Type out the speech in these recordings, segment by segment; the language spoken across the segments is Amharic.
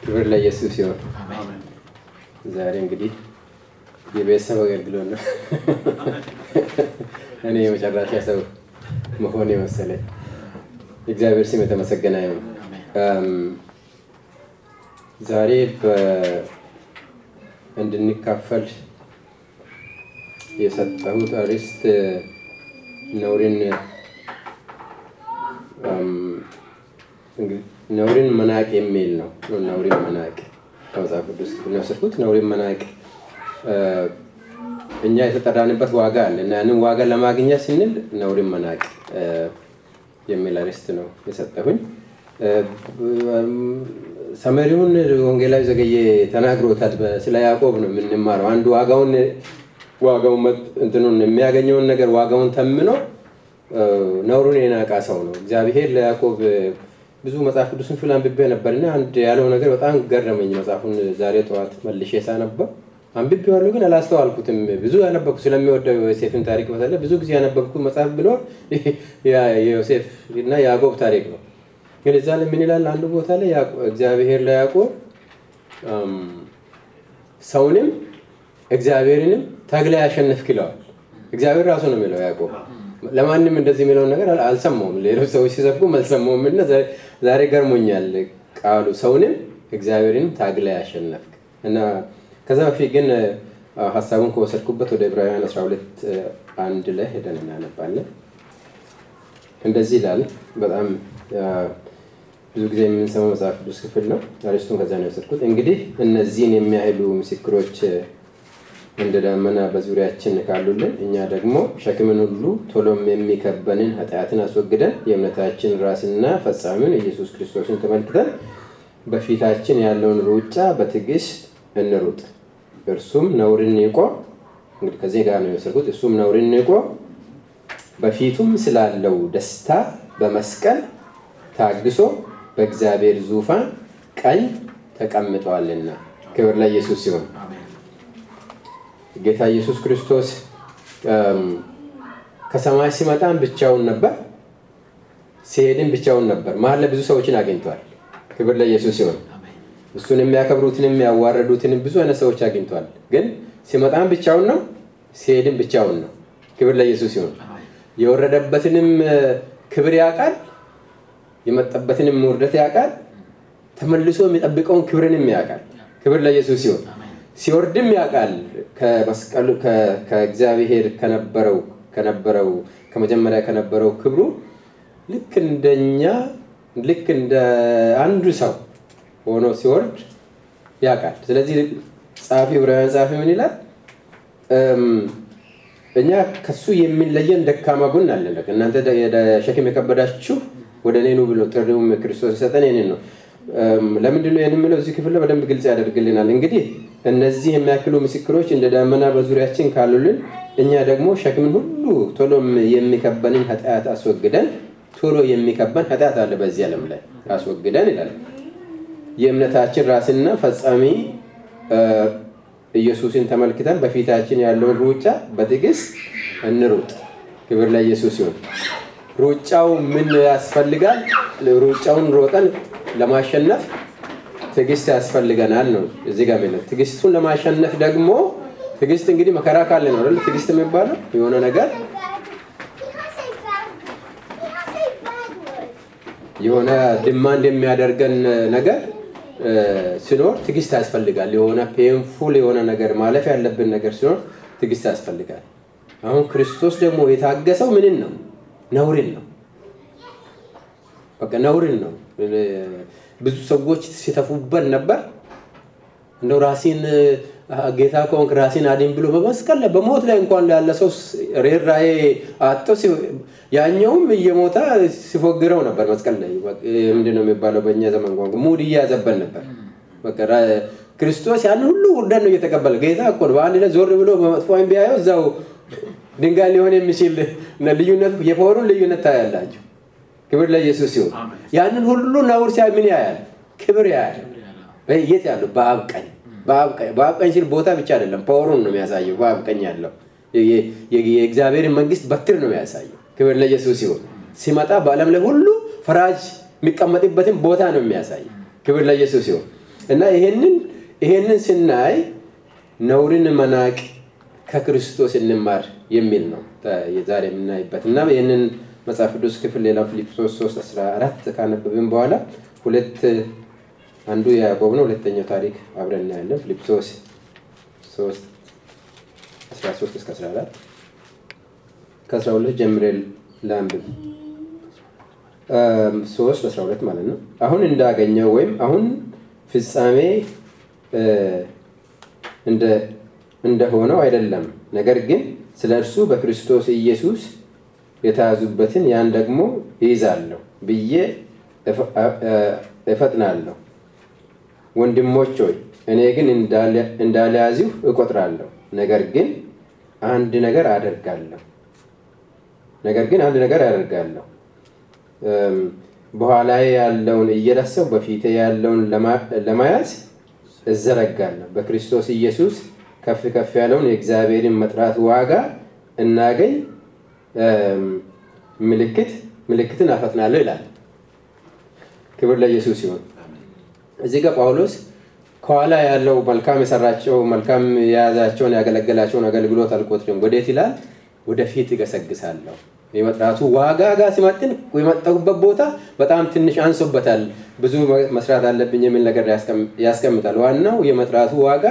ክብር ለኢየሱስ ይሁን። ዛሬ እንግዲህ የቤተሰብ አገልግሎት ነው። እኔ የመጨረሻ ሰው መሆን የመሰለኝ እግዚአብሔር ስም የተመሰገነ ይሁን። ዛሬ እንድንካፈል የሰጠሁት አርዕስት ነውርን ነውርን መናቅ የሚል ነው። ነውርን መናቅ ከመጽሐፍ ቅዱስ ነው የወሰድኩት። ነውርን መናቅ እኛ የተጠራንበት ዋጋ አለ እና ያንን ዋጋ ለማግኘት ስንል ነውርን መናቅ የሚል አርዕስት ነው የሰጠሁኝ። ሰመሪውን ወንጌላዊ ዘገየ ተናግሮታል። ስለ ያዕቆብ ነው የምንማረው። አንዱ ዋጋውን ዋጋውን እንትኑን የሚያገኘውን ነገር ዋጋውን ተምኖ ነውሩን የናቃ ሰው ነው። እግዚአብሔር ለያዕቆብ ብዙ መጽሐፍ ቅዱስን ፍል አንብቤ ነበር እና አንድ ያለው ነገር በጣም ገረመኝ። መጽሐፉን ዛሬ ጠዋት መልሼ ሳነበው አንብቤዋለሁ፣ ግን አላስተዋልኩትም። ብዙ ያነበብኩ ስለሚወደው የዮሴፍን ታሪክ በተለይ ብዙ ጊዜ ያነበብኩ መጽሐፍ ብሎ የዮሴፍ እና የያዕቆብ ታሪክ ነው። ግን እዛ ላይ ምን ይላል? አንዱ ቦታ ላይ እግዚአብሔር ለያዕቆብ ሰውንም እግዚአብሔርንም ታግላ ያሸነፍክ ይለዋል። እግዚአብሔር ራሱ ነው የሚለው ያዕቆብ ለማንም እንደዚህ የሚለውን ነገር አልሰማውም። ሌሎች ሰዎች ሲሰብኩም አልሰማውም እና ዛሬ ገርሞኛል ቃሉ ሰውንም እግዚአብሔርንም ታግላ ያሸነፍክ እና ከዛ በፊት ግን ሀሳቡን ከወሰድኩበት ወደ ዕብራውያን 12 አንድ ላይ ሄደን እናነባለን። እንደዚህ ይላል። በጣም ብዙ ጊዜ የምንሰማው መጽሐፍ ቅዱስ ክፍል ነው። አሪስቱን ከዛ ነው የወሰድኩት። እንግዲህ እነዚህን የሚያህሉ ምስክሮች እንደ ደመና በዙሪያችን ካሉልን እኛ ደግሞ ሸክምን ሁሉ ቶሎም የሚከበንን ኃጢአትን አስወግደን የእምነታችን ራስና ፈጻሚውን ኢየሱስ ክርስቶስን ተመልክተን በፊታችን ያለውን ሩጫ በትዕግስት እንሩጥ። እርሱም ነውርን ንቆ እንግዲህ ከዚህ ጋር ነው የወሰድኩት። እሱም ነውርን ንቆ በፊቱም ስላለው ደስታ በመስቀል ታግሶ በእግዚአብሔር ዙፋን ቀኝ ተቀምጠዋልና ክብር ለኢየሱስ ሲሆን ጌታ ኢየሱስ ክርስቶስ ከሰማይ ሲመጣም ብቻውን ነበር፣ ሲሄድም ብቻውን ነበር። መሀል ላይ ብዙ ሰዎችን አግኝቷል። ክብር ለኢየሱስ ሲሆን እሱን የሚያከብሩትንም ያዋረዱትንም ብዙ አይነት ሰዎች አግኝቷል። ግን ሲመጣም ብቻውን ነው፣ ሲሄድም ብቻውን ነው። ክብር ለኢየሱስ ሲሆን የወረደበትንም ክብር ያውቃል፣ የመጣበትንም ውርደት ያውቃል፣ ተመልሶ የሚጠብቀውን ክብርንም ያውቃል። ክብር ለኢየሱስ ሲሆን ሲወርድም ያውቃል ከመስቀሉ ከእግዚአብሔር ከነበረው ከነበረው ከመጀመሪያ ከነበረው ክብሩ ልክ እንደኛ ልክ እንደ አንዱ ሰው ሆኖ ሲወርድ ያውቃል። ስለዚህ ጸሐፊ ዕብራውያን ጸሐፊ ምን ይላል? እኛ ከሱ የሚለየን ደካማ ጎን አለን። እናንተ ሸክም የከበዳችሁ ወደ እኔ ኑ ብሎ ጥሪውም ክርስቶስ የሰጠን ይህንን ነው። ለምንድን ነው የምለው? እዚህ ክፍል ላይ በደንብ ግልጽ ያደርግልናል። እንግዲህ እነዚህ የሚያክሉ ምስክሮች እንደ ደመና በዙሪያችን ካሉልን እኛ ደግሞ ሸክምን ሁሉ ቶሎ የሚከበንን ኃጢአት አስወግደን ቶሎ የሚከበን ኃጢአት አለ በዚህ ዓለም ላይ አስወግደን ይላል። የእምነታችን ራስና ፈጻሚ ኢየሱስን ተመልክተን በፊታችን ያለውን ሩጫ በትዕግስት እንሩጥ። ክብር ለኢየሱስ ይሁን። ሩጫው ምን ያስፈልጋል? ሩጫውን ሮጠን ለማሸነፍ ትዕግስት ያስፈልገናል ነው እዚህ ጋር የሚለው። ትዕግስቱን ለማሸነፍ ደግሞ ትዕግስት እንግዲህ መከራ ካለ ነው አይደል? ትዕግስት የሚባለው የሆነ ነገር የሆነ ድማንድ የሚያደርገን ነገር ሲኖር ትዕግስት ያስፈልጋል። የሆነ ፔንፉል የሆነ ነገር ማለፍ ያለብን ነገር ሲኖር ትዕግስት ያስፈልጋል። አሁን ክርስቶስ ደግሞ የታገሰው ምንን ነው? ነውርን ነው። በቃ ነውርን ነው። ብዙ ሰዎች ሲተፉበት ነበር። እንደው ራሴን ጌታ ከሆንክ ራሴን አድን ብሎ በመስቀል ላይ በሞት ላይ እንኳን ያለ ሰው ርኅራኄ አጥቶ ያኛውም እየሞተ ሲፎግረው ነበር መስቀል ላይ። ምንድን ነው የሚባለው በእኛ ዘመን ቋንቋ ሙድ እያዘበን ነበር። ክርስቶስ ያን ሁሉ ውርደት ነው እየተቀበለ ጌታ እኮ ነው። በአንድ ላይ ዞር ብሎ በመጥፎ ዓይን ቢያየው እዛው ድንጋይ ሊሆን የሚችል ልዩነት የፓወሩን ልዩነት ታያላችሁ። ክብር ለኢየሱስ ሲሆን ያንን ሁሉ ነውር ሲያይ ምን ያያል? ክብር ያያል። የት ያለው? በአብ ቀኝ። በአብ ቀኝ ሲል ቦታ ብቻ አይደለም፣ ፓወሩን ነው የሚያሳየው። በአብ ቀኝ ያለው የእግዚአብሔርን መንግስት በትር ነው የሚያሳየው። ክብር ለኢየሱስ ሲሆን ሲመጣ በዓለም ላይ ሁሉ ፈራጅ የሚቀመጥበትን ቦታ ነው የሚያሳየው። ክብር ለኢየሱስ ሲሆን እና ይሄንን ይሄንን ስናይ ነውርን መናቅ ከክርስቶስ እንማር የሚል ነው ዛሬ የምናይበት እና ይህንን መጽሐፍ ቅዱስ ክፍል ሌላ ፊልጵስዩስ 3 14 ካነበብን በኋላ ሁለት አንዱ ያዕቆብ ነው ሁለተኛው ታሪክ አብረን እናያለን ፊልጵስዩስ 3 13 እስከ 14 ከ12 ጀምሬ ላንብብ 3 12 ማለት ነው አሁን እንዳገኘው ወይም አሁን ፍጻሜ እንደሆነው አይደለም ነገር ግን ስለ እርሱ በክርስቶስ ኢየሱስ የተያዙበትን ያን ደግሞ ይይዛለሁ ብዬ እፈጥናለሁ ወንድሞች ሆይ እኔ ግን እንዳልያዚሁ እቆጥራለሁ ነገር ግን አንድ ነገር አደርጋለሁ ነገር ግን አንድ ነገር አደርጋለሁ በኋላ ያለውን እየረሳሁ በፊቴ ያለውን ለመያዝ እዘረጋለሁ በክርስቶስ ኢየሱስ ከፍ ከፍ ያለውን የእግዚአብሔርን መጥራት ዋጋ እናገኝ ምልክት ምልክትን አፈጥናለሁ ይላል ክብር ለኢየሱስ ሲሆን እዚህ ጋር ጳውሎስ ከኋላ ያለው መልካም የሰራቸው መልካም የያዛቸውን ያገለገላቸውን አገልግሎት አልቆጥርም ወዴት ይላል ወደፊት ይገሰግሳለሁ የመጥራቱ ዋጋ ጋር ሲመጥን የመጠጉበት ቦታ በጣም ትንሽ አንሶበታል ብዙ መስራት አለብኝ የሚል ነገር ያስቀምጣል ዋናው የመጥራቱ ዋጋ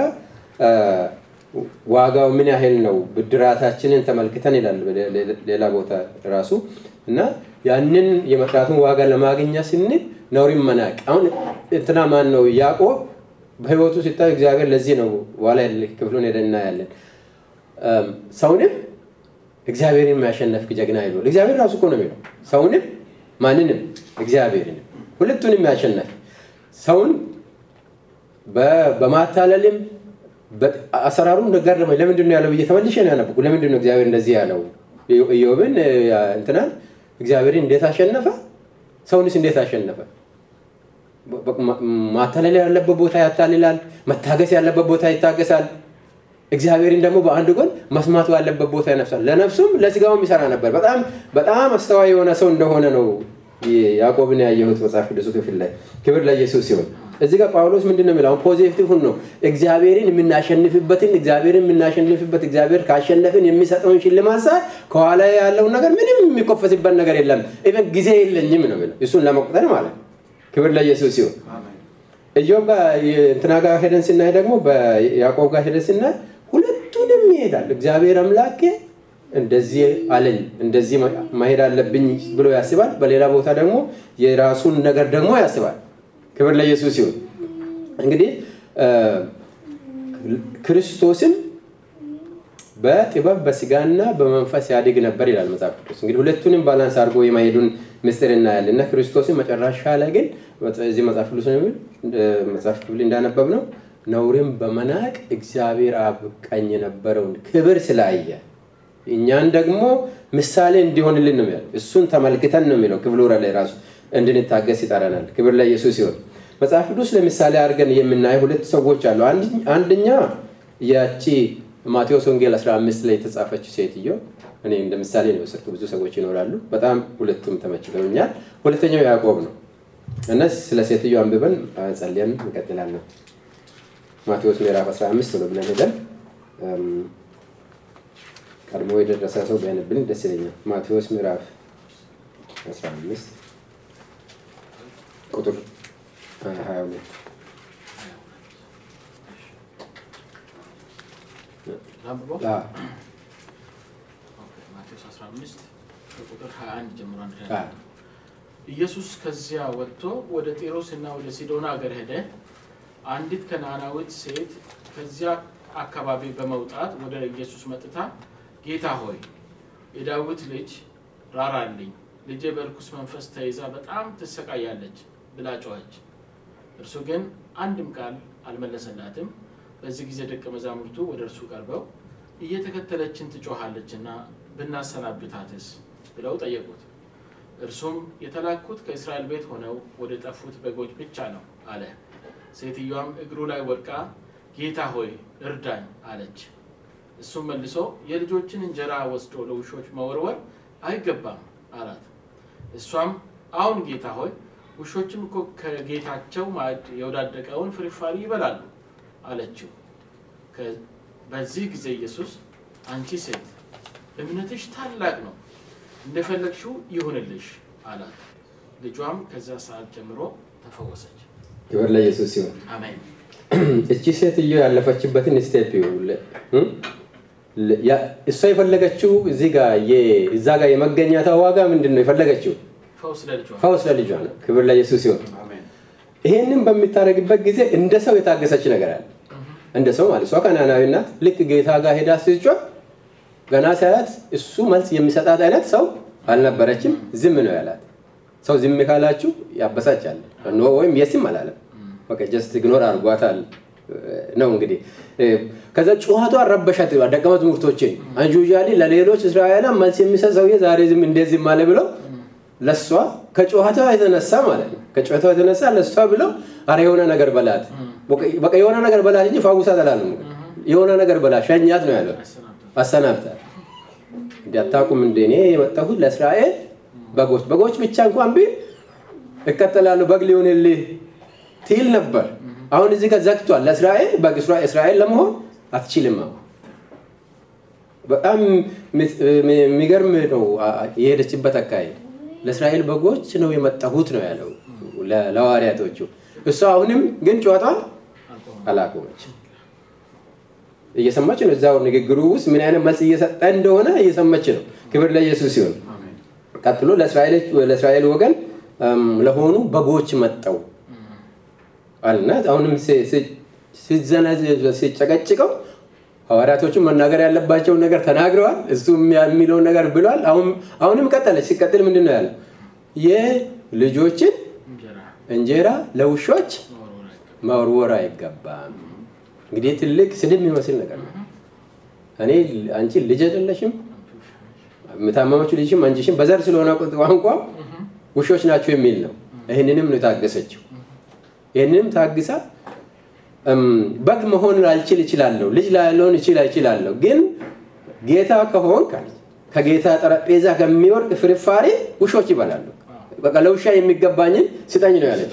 ዋጋው ምን ያህል ነው ብድራታችንን ተመልክተን ይላል ሌላ ቦታ ራሱ እና ያንን የመጥራቱን ዋጋ ለማግኛ ስንል ነውሪን መናቅ አሁን እንትና ማን ነው ያዕቆብ በህይወቱ ሲታይ እግዚአብሔር ለዚህ ነው ዋላ ክፍሉን ሄደን እናያለን ሰውንም እግዚአብሔርን የሚያሸነፍ ጀግና ይሏል እግዚአብሔር ራሱ እኮ ነው የሚለው ሰውንም ማንንም እግዚአብሔርንም ሁለቱንም ያሸነፍ ሰውን በማታለልም አሰራሩ እንደገረመኝ ለምንድን ነው ያለው ብዬ ተመልሼ ነው ያነበኩ ለምንድን ነው እግዚአብሔር እንደዚህ ያለው ኢዮብን እንትናን እግዚአብሔርን እንዴት አሸነፈ ሰውንስ እንዴት አሸነፈ ማታለል ያለበት ቦታ ያታልላል መታገስ ያለበት ቦታ ይታገሳል እግዚአብሔርን ደግሞ በአንድ ጎን መስማቱ ያለበት ቦታ ይነፍሳል ለነፍሱም ለስጋውም ይሰራ ነበር በጣም በጣም አስተዋይ የሆነ ሰው እንደሆነ ነው ያዕቆብን ያየሁት መጽሐፍ ቅዱሱ ክፍል ላይ ክብር ለኢየሱስ ሲሆን እዚህ ጋር ጳውሎስ ምንድን ነው የሚለው ፖዚቲቭን ነው እግዚአብሔርን የምናሸንፍበትን እግዚአብሔርን የምናሸንፍበት እግዚአብሔር ካሸነፍን የሚሰጠውን ሽልማት ሳ ከኋላ ያለውን ነገር ምንም የሚኮፈስበት ነገር የለም ኢቨን ጊዜ የለኝም ነው የሚለው እሱን ለመቁጠር ማለት ክብር ለኢየሱስ ሲሆን ኢዮብ ጋር እንትና ጋር ሄደን ስናይ ደግሞ በያዕቆብ ጋር ሄደን ስናይ ሁለቱንም ይሄዳል እግዚአብሔር አምላኬ እንደዚህ አለኝ እንደዚህ መሄድ አለብኝ ብሎ ያስባል በሌላ ቦታ ደግሞ የራሱን ነገር ደግሞ ያስባል ክብር ለኢየሱስ ይሁን እንግዲህ ክርስቶስም በጥበብ በስጋና በመንፈስ ያድግ ነበር ይላል መጽሐፍ ቅዱስ እንግዲህ ሁለቱንም ባላንስ አድርጎ የማሄዱን ምስጢር እናያለን እና ክርስቶስን መጨረሻ ላይ ግን እዚህ መጽሐፍ ቅዱስ መጽሐፍ ክፍል እንዳነበብ ነው ነውርን በመናቅ እግዚአብሔር አብ ቀኝ የነበረውን ክብር ስላየ እኛን ደግሞ ምሳሌ እንዲሆንልን ነው የሚለው እሱን ተመልክተን ነው የሚለው ክፍሉ ላይ ራሱ እንድንታገስ ይጠረናል ክብር ለኢየሱስ ሲሆን መጽሐፍ ቅዱስ ለምሳሌ አድርገን የምናየው ሁለት ሰዎች አሉ አንደኛ ያቺ ማቴዎስ ወንጌል 15 ላይ የተጻፈች ሴትዮ እኔ እንደ ምሳሌ ነው የወሰድኩ ብዙ ሰዎች ይኖራሉ በጣም ሁለቱም ተመችተውኛል ሁለተኛው ያዕቆብ ነው እና ስለ ሴትዮ አንብበን ጸልየን እንቀጥላለን ማቴዎስ ምዕራፍ 15 ብሎ ብለን ሄደን ቀድሞ የደረሰ ሰው ቢያነብልን ደስ ይለኛል ማቴዎስ ምዕራፍ 15 ቁጥር 22 ማቴዎስ 15 ከቁጥር 21 ጀምሮ አንድ ኢየሱስ ከዚያ ወጥቶ ወደ ጢሮስ እና ወደ ሲዶና አገር ሄደ አንዲት ከነዓናዊት ሴት ከዚያ አካባቢ በመውጣት ወደ ኢየሱስ መጥታ ጌታ ሆይ የዳዊት ልጅ ራራልኝ ልጄ በርኩስ መንፈስ ተይዛ በጣም ትሰቃያለች ብላ ጮኸች እርሱ ግን አንድም ቃል አልመለሰላትም በዚህ ጊዜ ደቀ መዛሙርቱ ወደ እርሱ ቀርበው እየተከተለችን ትጮሃለች እና ብናሰናብታትስ ብለው ጠየቁት እርሱም የተላኩት ከእስራኤል ቤት ሆነው ወደ ጠፉት በጎች ብቻ ነው አለ ሴትዮዋም እግሩ ላይ ወድቃ ጌታ ሆይ እርዳኝ አለች እሱም መልሶ የልጆችን እንጀራ ወስዶ ለውሾች መወርወር አይገባም አላት እሷም አሁን ጌታ ሆይ ውሾችም እኮ ከጌታቸው ማዕድ የወዳደቀውን ፍርፋሪ ይበላሉ አለችው። ከ- በዚህ ጊዜ ኢየሱስ አንቺ ሴት እምነትሽ ታላቅ ነው፣ እንደፈለግሽው ይሁንልሽ አላት። ልጇም ከዚያ ሰዓት ጀምሮ ተፈወሰች። ክብር ለኢየሱስ ሲሆን አሜን። እቺ ሴትዮ ያለፈችበትን ስቴፕ ይኸውልህ፣ እ? ለ- ያ- እሷ የፈለገችው እዚህ ጋር የ- እዛ ጋር የመገኘቷ ዋጋ ምንድን ነው የፈለገችው? ፈውስ ለልጇ ፈውስ ለልጇ ነው። ክብር ለኢየሱስ ሲሆን አሜን። ይሄንን በምታደርግበት ጊዜ እንደ ሰው የታገሰች ነገር አለ። እንደ ሰው ማለት እሷ ከናናዊ ናት። ልክ ጌታ ጋር ሄዳ ስትጮህ ገና ሳያት እሱ መልስ የሚሰጣት አይነት ሰው አልነበረችም። ዝም ነው ያላት። ሰው ዝም ካላችሁ ያበሳጫል ኖ ወይም የስም አላለም። በቃ ጀስት ኢግኖር አድርጓታል ነው እንግዲህ። ከዛ ጩኸቷ ረበሻት ደቀ መዛሙርቶችን አንጁጃሊ ለሌሎች እስራኤላን መልስ የሚሰጥ ሰውዬ ዛሬ ዝም እንደዚህ ዝም አለ ብለው ለእሷ ከጩኸቷ የተነሳ ማለት ነው ከጩኸቷ የተነሳ ለእሷ ብለው አረ የሆነ ነገር በላት በቃ የሆነ ነገር በላት እንጂ ፋውሳት አላለም። የሆነ ነገር በላት ሸኛት ነው ያለው። አሰናብታል። እንዲ አታውቁም እንደ እኔ የመጣሁት ለእስራኤል በጎች በጎች ብቻ እንኳን ቢል እቀጠላለሁ በግ ሊሆንልህ ትል ነበር። አሁን እዚህ ጋር ዘግቷል። ለእስራኤል በግ እስራኤል ለመሆን አትችልም። አሁን በጣም የሚገርም ነው የሄደችበት አካሄድ። ለእስራኤል በጎች ነው የመጣሁት ነው ያለው ለሐዋርያቶቹ። እሷ አሁንም ግን ጨዋታን አላቆመች። እየሰማች ነው። እዛው ንግግሩ ውስጥ ምን አይነት መልስ እየሰጠ እንደሆነ እየሰማች ነው። ክብር ለኢየሱስ ሲሆን ቀጥሎ ለእስራኤል ወገን ለሆኑ በጎች መጠው አልና አሁንም ሲጨቀጭቀው ሐዋርያቶቹን መናገር ያለባቸውን ነገር ተናግረዋል። እሱ የሚለውን ነገር ብሏል። አሁንም ቀጠለች። ሲቀጥል ምንድን ነው ያለው? የልጆችን እንጀራ ለውሾች መወርወር አይገባም። እንግዲህ ትልቅ ስድብ የሚመስል ነገር ነው። እኔ አንቺ ልጅ አይደለሽም፣ የምታመመችው ልጅሽም አንቺሽም በዘር ስለሆነ ቋንቋ ውሾች ናቸው የሚል ነው። ይህንንም ነው የታገሰችው። ይህንንም ታግሳ በግ መሆን አልችል እችላለሁ፣ ልጅ ላለሆን እችል እችላለሁ፣ ግን ጌታ ከሆንክ ከጌታ ጠረጴዛ ከሚወርቅ ፍርፋሪ ውሾች ይበላሉ። በቃ ለውሻ የሚገባኝን ስጠኝ ነው ያለች።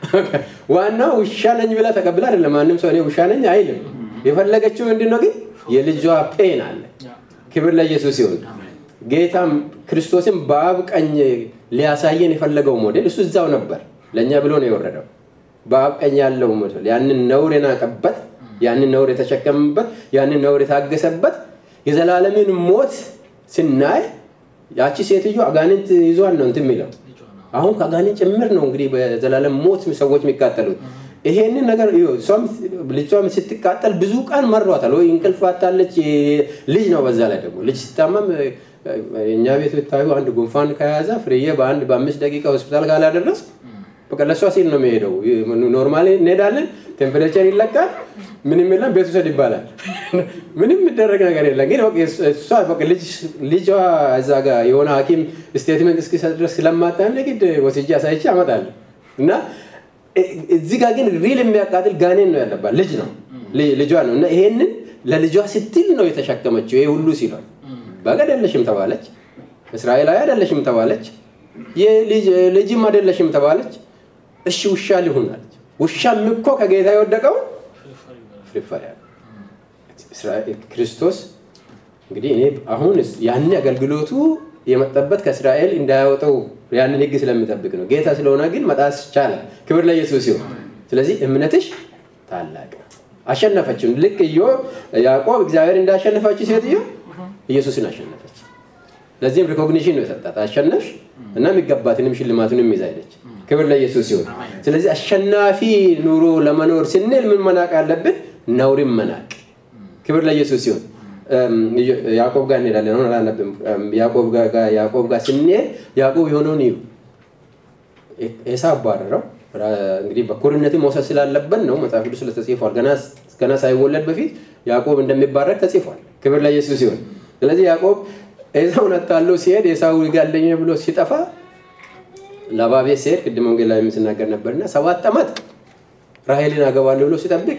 ዋና ውሻ ነኝ ብላ ተቀብላ አይደለም። ማንም ሰው እኔ ውሻ ነኝ አይልም። የፈለገችው ምንድን ነው ግን የልጇ ፔን አለ። ክብር ለኢየሱስ ይሁን። ጌታም ክርስቶስን በአብ ቀኝ ሊያሳየን የፈለገው ሞዴል እሱ እዛው ነበር። ለእኛ ብሎ ነው የወረደው። በአብ ቀኝ ያለው ሞዴል ያንን ነውር የናቀበት፣ ያንን ነውር የተሸከመበት፣ ያንን ነውር የታገሰበት የዘላለምን ሞት ስናይ ያቺ ሴትዮ አጋንንት ይዟን ነው እንትን የሚለው አሁን ከአጋንንት ጭምር ነው እንግዲህ በዘላለም ሞት ሰዎች የሚቃጠሉት። ይሄንን ነገር ልጇም ስትቃጠል ብዙ ቀን መሯታል ወይ እንቅልፍ አታለች። ልጅ ነው በዛ ላይ ደግሞ ልጅ ሲታመም እኛ ቤት ብታዩ አንድ ጉንፋን ከያዘ ፍርዬ በአንድ በአምስት ደቂቃ ሆስፒታል ካላደረስ በቃ ለእሷ ሲል ነው የሚሄደው። ኖርማሊ እንሄዳለን፣ ቴምፕሬቸር ይለካል፣ ምንም የለም፣ ቤት ውሰድ ይባላል። ምንም የሚደረግ ነገር የለም። ግን እሷ ልጇ እዛ ጋር የሆነ ሐኪም ስቴትመንት እስኪሰጥ ድረስ ስለማታን ግድ ወስጄ አሳይቼ አመጣለሁ እና እዚህ ጋር ግን ሪል የሚያቃጥል ጋኔን ነው ያለባት ልጅ ነው ልጇ ነው እና ይሄንን ለልጇ ስትል ነው የተሸከመችው። ይሄ ሁሉ ሲሏል በግ አይደለሽም ተባለች፣ እስራኤላዊ አይደለሽም ተባለች፣ ልጅም አይደለሽም ተባለች። እሺ ውሻ ሊሆን አለች። ውሻም እኮ ከጌታ የወደቀውን ፍርፋሪ ያለ ክርስቶስ እንግዲህ እኔ አሁን ያን አገልግሎቱ የመጣበት ከእስራኤል እንዳያወጣው ያንን ሕግ ስለሚጠብቅ ነው። ጌታ ስለሆነ ግን መጣስ ቻለ። ክብር ለኢየሱስ ይሁን። ስለዚህ እምነትሽ ታላቅ አሸነፈችው። ልክ እዮ ያዕቆብ እግዚአብሔር እንዳሸነፈችው ሴትዮ ኢየሱስን አሸነፈች። ለዚህም ሪኮግኒሽን ነው የሰጣት። አሸነፍሽ እና የሚገባትንም ሽልማቱንም ይዛ ሄደች። ክብር ለኢየሱስ ይሁን። ስለዚህ አሸናፊ ኑሮ ለመኖር ስንል ምን መናቅ አለብን? ነውርን መናቅ። ክብር ለኢየሱስ ይሁን። ያዕቆብ ጋር እንሄዳለን። አሁን አላነብም። ያዕቆብ ጋር ስንሄድ ያዕቆብ የሆነውን እዩ። ኤሳው አባረረው። እንግዲህ በኩርነት መውሰድ ስላለበት ነው መጽሐፍ ቅዱስ ተጽፏል። ገና ሳይወለድ በፊት ያዕቆብ እንደሚባረክ ተጽፏል። ክብር ለኢየሱስ ይሁን። ስለዚህ ያዕቆብ ኤሳውን አታለው ሲሄድ ኤሳው ይጋለኝ ብሎ ሲጠፋ ላባ ቤት ሲሄድ ቅድም ወንጌል ላይ ስናገር ነበርና ሰባት ዓመት ራሔልን አገባለሁ ብሎ ሲጠብቅ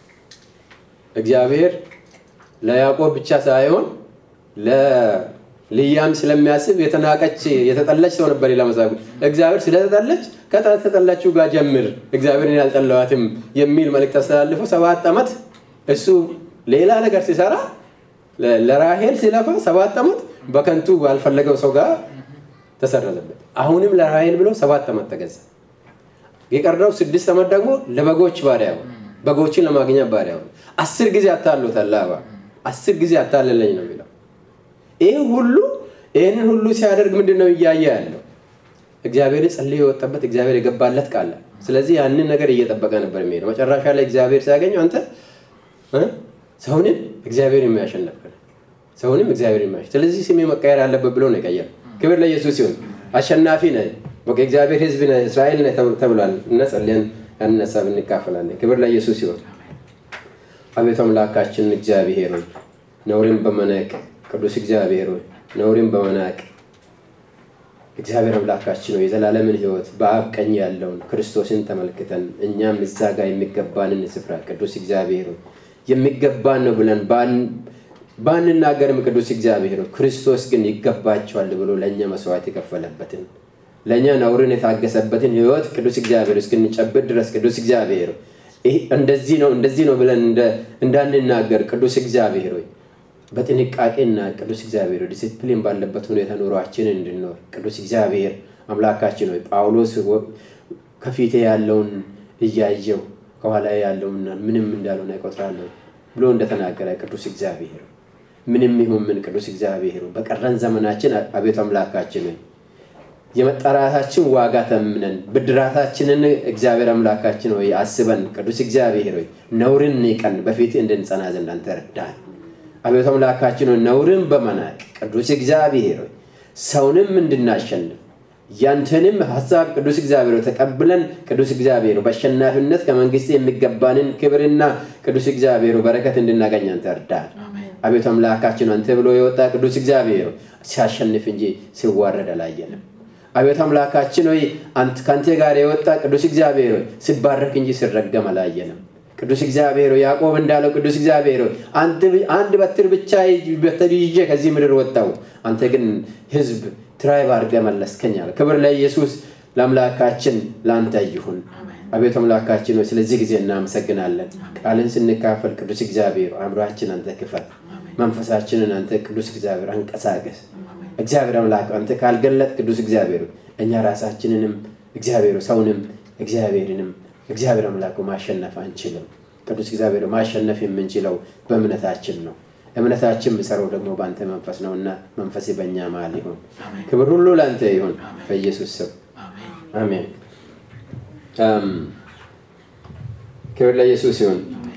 እግዚአብሔር ለያዕቆብ ብቻ ሳይሆን ልያም ስለሚያስብ የተናቀች የተጠላች ሰው ነበር ሌላ መጽሐፍ እግዚአብሔር ስለተጠለች ከተጠላችው ጋር ጀምር እግዚአብሔርን ያልጠለዋትም የሚል መልእክት አስተላልፎ ሰባት ዓመት እሱ ሌላ ነገር ሲሰራ ለራሄል ሲለፋ ሰባት ዓመት በከንቱ ባልፈለገው ሰው ጋር ተሰረዘበት አሁንም ለራሄል ብሎ ሰባት ዓመት ተገዛ የቀረው ስድስት ዓመት ደግሞ ለበጎች ባሪያ ሆነ በጎችን ለማግኘት ባሪያ ሆነ አስር ጊዜ አታሎታል ላባ አስር ጊዜ አታለለኝ ነው የሚለው ይህ ሁሉ ይህንን ሁሉ ሲያደርግ ምንድን ነው እያየ ያለው እግዚአብሔር ጸልዮ የወጣበት እግዚአብሔር የገባለት ቃል ስለዚህ ያንን ነገር እየጠበቀ ነበር የሚሄደው መጨረሻ ላይ እግዚአብሔር ሲያገኘው አንተ ሰውንም እግዚአብሔር የሚያሸነፍ ሰውንም እግዚአብሔር የሚያሸ ስለዚህ ስሜ መቀየር አለበት ብሎ ነው የቀየረ ክብር ለኢየሱስ ሲሆን አሸናፊ ነ የእግዚአብሔር ህዝብ ነ እስራኤል ነ ተብሏል እና ጸልየን ያንን ሀሳብ እንካፈላለን ክብር ለኢየሱስ ሲሆን አቤቱ አምላካችን እግዚአብሔር ሆይ ነውርን በመናቅ ቅዱስ እግዚአብሔር ሆይ ነውርን በመናቅ እግዚአብሔር አምላካችን ሆይ የዘላለምን ህይወት በአብ ቀኝ ያለውን ክርስቶስን ተመልክተን እኛም እዛ ጋር የሚገባንን ስፍራ ቅዱስ እግዚአብሔር ሆይ የሚገባን ነው ብለን ባንናገርም ቅዱስ እግዚአብሔር ሆይ ክርስቶስ ግን ይገባቸዋል ብሎ ለእኛ መስዋዕት የከፈለበትን ለእኛ ነውርን የታገሰበትን ህይወት ቅዱስ እግዚአብሔር እስክንጨብጥ ድረስ ቅዱስ እግዚአብሔር እንደዚህ ነው እንደዚህ ነው ብለን እንዳንናገር ቅዱስ እግዚአብሔር ሆይ በጥንቃቄና ቅዱስ እግዚአብሔር ዲሲፕሊን ባለበት ሁኔታ ኑሯችንን እንድንኖር ቅዱስ እግዚአብሔር አምላካችን ሆይ ጳውሎስ ከፊቴ ያለውን እያየው ከኋላ ያለውን ምንም እንዳልሆነ ይቆጥራለሁ ብሎ እንደተናገረ ቅዱስ እግዚአብሔር ምንም ይሁን ምን ቅዱስ እግዚአብሔር በቀረን ዘመናችን አቤቱ አምላካችን የመጠራታችን ዋጋ ተምነን ብድራታችንን እግዚአብሔር አምላካችን ሆይ አስበን ቅዱስ እግዚአብሔር ሆይ ነውርን ንቀን በፊት እንድንጸና ዘንድ አንተ ረዳን አቤቱ አምላካችን ሆይ ነውርን በመናቅ ቅዱስ እግዚአብሔር ሆይ ሰውንም እንድናሸንፍ ያንተንም ሀሳብ ቅዱስ እግዚአብሔር ተቀብለን ቅዱስ እግዚአብሔር በአሸናፊነት ከመንግስት የሚገባንን ክብርና ቅዱስ እግዚአብሔር በረከት እንድናገኝ አንተ እርዳን አቤቱ አምላካችን አንተ ብሎ የወጣ ቅዱስ እግዚአብሔር ሲያሸንፍ እንጂ ሲዋረድ አላየንም አቤቱ አምላካችን ሆይ ከአንተ ጋር የወጣ ቅዱስ እግዚአብሔር ሆይ ሲባረክ እንጂ ሲረገም አላየንም ቅዱስ እግዚአብሔር ያዕቆብ እንዳለው ቅዱስ እግዚአብሔር አንድ በትር ብቻ በትር ይዤ ከዚህ ምድር ወጣው አንተ ግን ህዝብ ትራይብ አድርገ መለስከኛል ክብር ለኢየሱስ ለአምላካችን ለአንተ ይሁን አቤቱ አምላካችን ሆይ ስለዚህ ጊዜ እናመሰግናለን ቃልን ስንካፈል ቅዱስ እግዚአብሔር አእምሯችን አንተ ክፈት መንፈሳችንን አንተ ቅዱስ እግዚአብሔር አንቀሳቀስ እግዚአብሔር አምላክ አንተ ካልገለጥ ቅዱስ እግዚአብሔር እኛ ራሳችንንም እግዚአብሔር ሰውንም እግዚአብሔርንም እግዚአብሔር አምላኩ ማሸነፍ አንችልም ቅዱስ እግዚአብሔር ማሸነፍ የምንችለው በእምነታችን ነው እምነታችን ብሰረው ደግሞ በአንተ መንፈስ ነው እና መንፈስ በእኛ መሀል ይሁን ክብር ሁሉ ለአንተ ይሁን በኢየሱስ ስም አሜን ክብር ለኢየሱስ ይሁን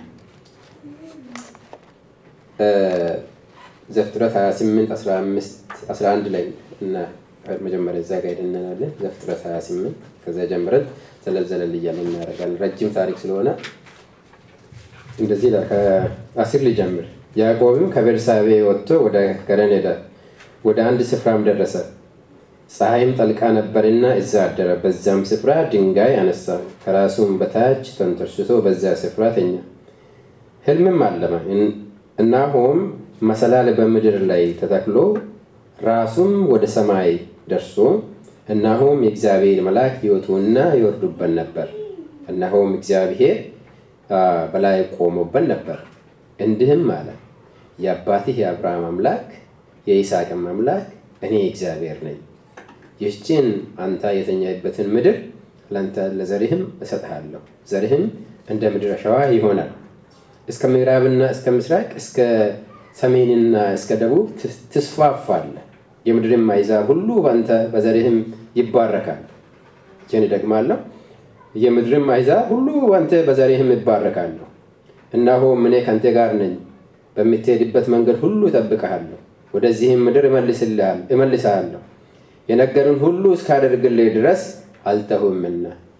ዘፍጥረት 28 15 11 ላይ እና መጀመሪያ እዛ ጋር ሄደናለን ዘፍጥረት 28 ከዛ ጀምረን ዘለዘለል እያለ እናደርጋለን ረጅም ታሪክ ስለሆነ እንደዚህ ከአስር ሊጀምር ያዕቆብም ከቤርሳቤ ወጥቶ ወደ ከረን ሄደ ወደ አንድ ስፍራም ደረሰ ፀሐይም ጠልቃ ነበርና እዛ አደረ በዛም ስፍራ ድንጋይ አነሳ ከራሱም በታች ተንተርስቶ በዛ ስፍራ ተኛ ህልምም አለመ እናሆም መሰላል በምድር ላይ ተተክሎ ራሱም ወደ ሰማይ ደርሶ እናሆም የእግዚአብሔር መልአክ ይወጡና ይወርዱበት ነበር እናሆም እግዚአብሔር በላይ ቆሞበት ነበር እንዲህም አለ የአባትህ የአብርሃም አምላክ የይስሐቅም አምላክ እኔ እግዚአብሔር ነኝ ይህችን አንተ የተኛህበትን ምድር ለአንተ ለዘርህም እሰጥሃለሁ ዘርህም እንደ ምድር አሸዋ ይሆናል እስከ ምዕራብና እስከ ምስራቅ እስከ ሰሜንና እስከ ደቡብ ትስፋፋለ የምድርም አይዛብ ሁሉ በአንተ በዘርህም ይባረካል ይህን ደግማለሁ የምድርም አይዛብ ሁሉ በአንተ በዘርህም ይባረካለሁ እናሆ እኔ ከአንተ ጋር ነኝ በምትሄድበት መንገድ ሁሉ እጠብቀሃለሁ ወደዚህም ምድር እመልስሃለሁ የነገርን ሁሉ እስካደርግልህ ድረስ አልተሁምና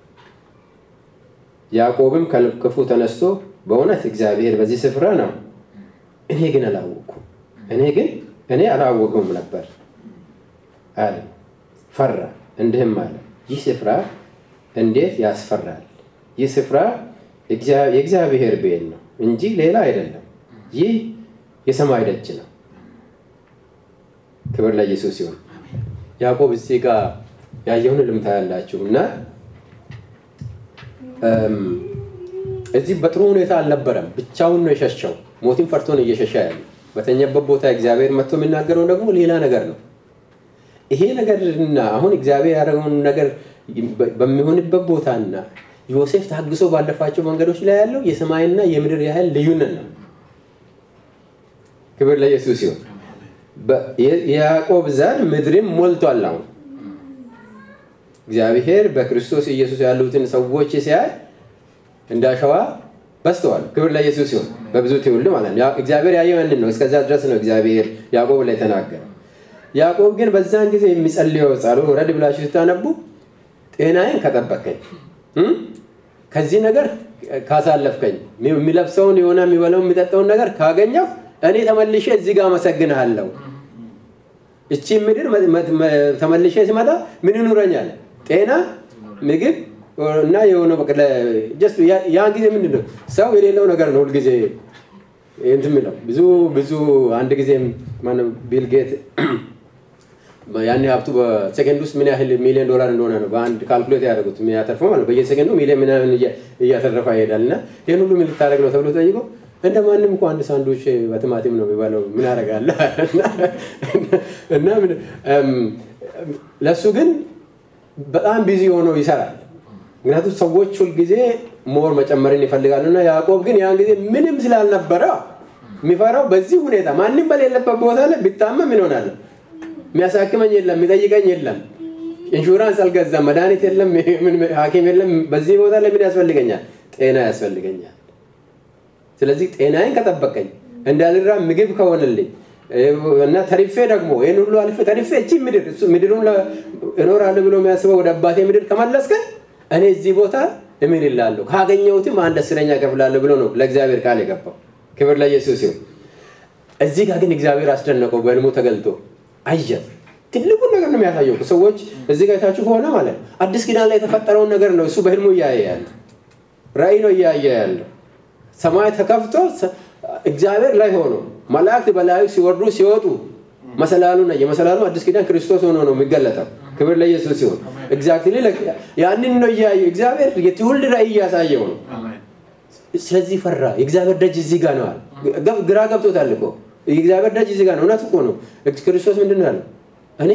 ያዕቆብም ከክፉ ተነስቶ በእውነት እግዚአብሔር በዚህ ስፍራ ነው እኔ ግን አላወቅኩም እኔ ግን እኔ አላወቅም ነበር አለ ፈራ እንዲህም አለ ይህ ስፍራ እንዴት ያስፈራል ይህ ስፍራ የእግዚአብሔር ቤት ነው እንጂ ሌላ አይደለም ይህ የሰማይ ደጅ ነው ክብር ለኢየሱስ ሲሆን ያዕቆብ እዚህ ጋር ያየውን ልምታ ያላችሁ እና እም፣ እዚህ በጥሩ ሁኔታ አልነበረም። ብቻውን ነው የሸሸው። ሞትን ፈርቶ ነው እየሸሸ ያለ። በተኛበት ቦታ እግዚአብሔር መጥቶ የሚናገረው ደግሞ ሌላ ነገር ነው። ይሄ ነገርና አሁን እግዚአብሔር ያደረገውን ነገር በሚሆንበት ቦታና ዮሴፍ ታግሶ ባለፋቸው መንገዶች ላይ ያለው የሰማይና የምድር ያህል ልዩነት ነው። ክብር ለኢየሱስ ሲሆን የያዕቆብ ዘር ምድርን ሞልቷል። አሁን እግዚአብሔር በክርስቶስ ኢየሱስ ያሉትን ሰዎች ሲያይ እንደ አሸዋ በዝተዋል። ክብር ለኢየሱስ ሲሆን በብዙ ትውልድ ማለት ነው። እግዚአብሔር ያየው ያንን ነው። እስከዛ ድረስ ነው እግዚአብሔር ያዕቆብ ላይ ተናገረ። ያዕቆብ ግን በዛን ጊዜ የሚጸልየው ጸሎት ወረድ ብላችሁ ስታነቡ ጤናዬን ከጠበቀኝ ከዚህ ነገር ካሳለፍከኝ የሚለብሰውን የሆነ የሚበላው የሚጠጣውን ነገር ካገኘው እኔ ተመልሼ እዚህ ጋር አመሰግንሃለሁ። እቺ ምድር ተመልሼ ሲመጣ ምን ይኑረኛል? ጤና፣ ምግብ እና የሆነ ያን ጊዜ ምንድን ነው ሰው የሌለው ነገር ነው ሁልጊዜ እንትን የሚለው ብዙ ብዙ አንድ ጊዜ ቢል ጌት ያን ሀብቱ በሴከንድ ውስጥ ምን ያህል ሚሊዮን ዶላር እንደሆነ ነው በአንድ ካልኩሌት ያደረጉት የሚያተርፈው ማለት በየሴከንዱ ሚሊዮን ምናምን እያተረፈ ይሄዳል እና ይህን ሁሉ ምን ልታደርግ ነው ተብሎ ጠይቆ እንደ ማንም እኮ አንድ ሳንዶች በቲማቲም ነው የሚባለው ምን ያደርጋለ እና ለእሱ ግን በጣም ቢዚ ሆኖ ይሰራል ምክንያቱም ሰዎች ሁልጊዜ ሞር መጨመርን ይፈልጋሉ እና ያዕቆብ ግን ያን ጊዜ ምንም ስላልነበረ የሚፈራው በዚህ ሁኔታ ማንም በሌለበት ቦታ ላይ ቢታመም ምን ሆናለሁ የሚያሳክመኝ የለም የሚጠይቀኝ የለም ኢንሹራንስ አልገዛም መድኃኒት የለም ሀኪም የለም በዚህ ቦታ ላይ ምን ያስፈልገኛል ጤና ያስፈልገኛል ስለዚህ ጤናዬን ከጠበቀኝ እንዳልራ ምግብ ከሆነልኝ እና ተሪፌ ደግሞ ይህን ሁሉ አልፌ ተሪፌ እቺ ምድር ምድሩን እኖራለሁ ብሎ የሚያስበው ወደ አባቴ ምድር ከመለስከን እኔ እዚህ ቦታ እምን ይላለሁ ካገኘሁትም አንድ አስረኛ ከፍላለሁ ብሎ ነው ለእግዚአብሔር ቃል የገባው ክብር ለኢየሱስ ይሁን እዚህ ጋር ግን እግዚአብሔር አስደነቀው በህልሙ ተገልጦ አየ ትልቁን ነገር ነው የሚያሳየው ሰዎች እዚህ ጋር የታችሁ ከሆነ ማለት አዲስ ኪዳን ላይ የተፈጠረውን ነገር ነው እሱ በህልሙ እያየ ያለ ራእይ ነው እያየ ያለው ሰማይ ተከፍቶ እግዚአብሔር ላይ ሆኖ መላእክት በላዩ ሲወርዱ ሲወጡ መሰላሉ ነ የመሰላሉ አዲስ ኪዳን ክርስቶስ ሆኖ ነው የሚገለጠው ክብር ለኢየሱስ ሲሆን ኤግዛክትሊ ያንን ነው እያየ እግዚአብሔር የትውልድ ራእይ እያሳየው ነው ስለዚህ ፈራ የእግዚአብሔር ደጅ እዚህ ጋር ነዋል ግራ ገብቶታል እኮ የእግዚአብሔር ደጅ እዚህ ጋር ነው እውነት እኮ ነው ክርስቶስ ምንድን ነው ያለው እኔ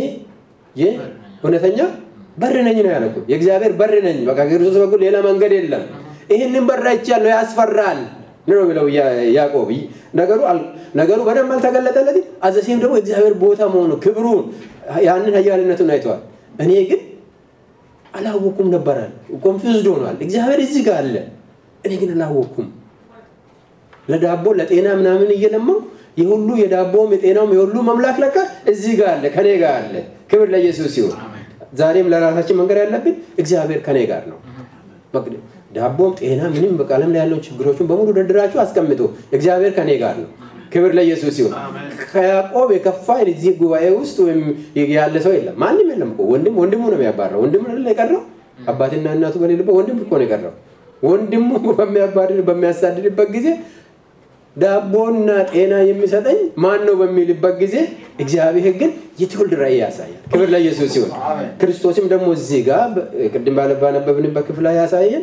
እውነተኛ በር ነኝ ነው ያለው የእግዚአብሔር በር ነኝ በቃ ክርስቶስ በኩል ሌላ መንገድ የለም ይህንን በር አይቻለሁ ያስፈራል ነው ብለው ያዕቆብ ነገሩ ነገሩ በደንብ አልተገለጠለትም አዘሴም ደግሞ እግዚአብሔር ቦታ መሆኑ ክብሩን ያንን ሀያልነቱን አይተዋል እኔ ግን አላወኩም ነበራል ኮንፊውዝድ ሆኗል እግዚአብሔር እዚህ ጋር አለ እኔ ግን አላወኩም ለዳቦ ለጤና ምናምን እየለመው የሁሉ የዳቦም የጤናውም የሁሉ መምላክ ለካ እዚህ ጋር አለ ከኔ ጋር አለ ክብር ለኢየሱስ ሲሆን ዛሬም ለራሳችን መንገድ ያለብን እግዚአብሔር ከኔ ጋር ነው ዳቦም ጤና ምንም በቃለም ላይ ያለውን ችግሮችን በሙሉ ደርድራችሁ አስቀምጡ እግዚአብሔር ከኔ ጋር ነው ክብር ለኢየሱስ ሲሆን ከያዕቆብ የከፋ እዚህ ጉባኤ ውስጥ ወይም ያለ ሰው የለም ማንም የለም እኮ ወንድም ወንድሙ ነው የሚያባረው ወንድም ነው የቀረው አባትና እናቱ በሌሉበት ወንድም እኮ ነው የቀረው ወንድሙ በሚያባድር በሚያሳድድበት ጊዜ ዳቦና ጤና የሚሰጠኝ ማን ነው በሚልበት ጊዜ እግዚአብሔር ግን የትውልድ ራእይ ያሳያል ክብር ለኢየሱስ ሲሆን ክርስቶስም ደግሞ እዚህ ጋር ቅድም ባነበብንበት ክፍል ላይ ያሳየን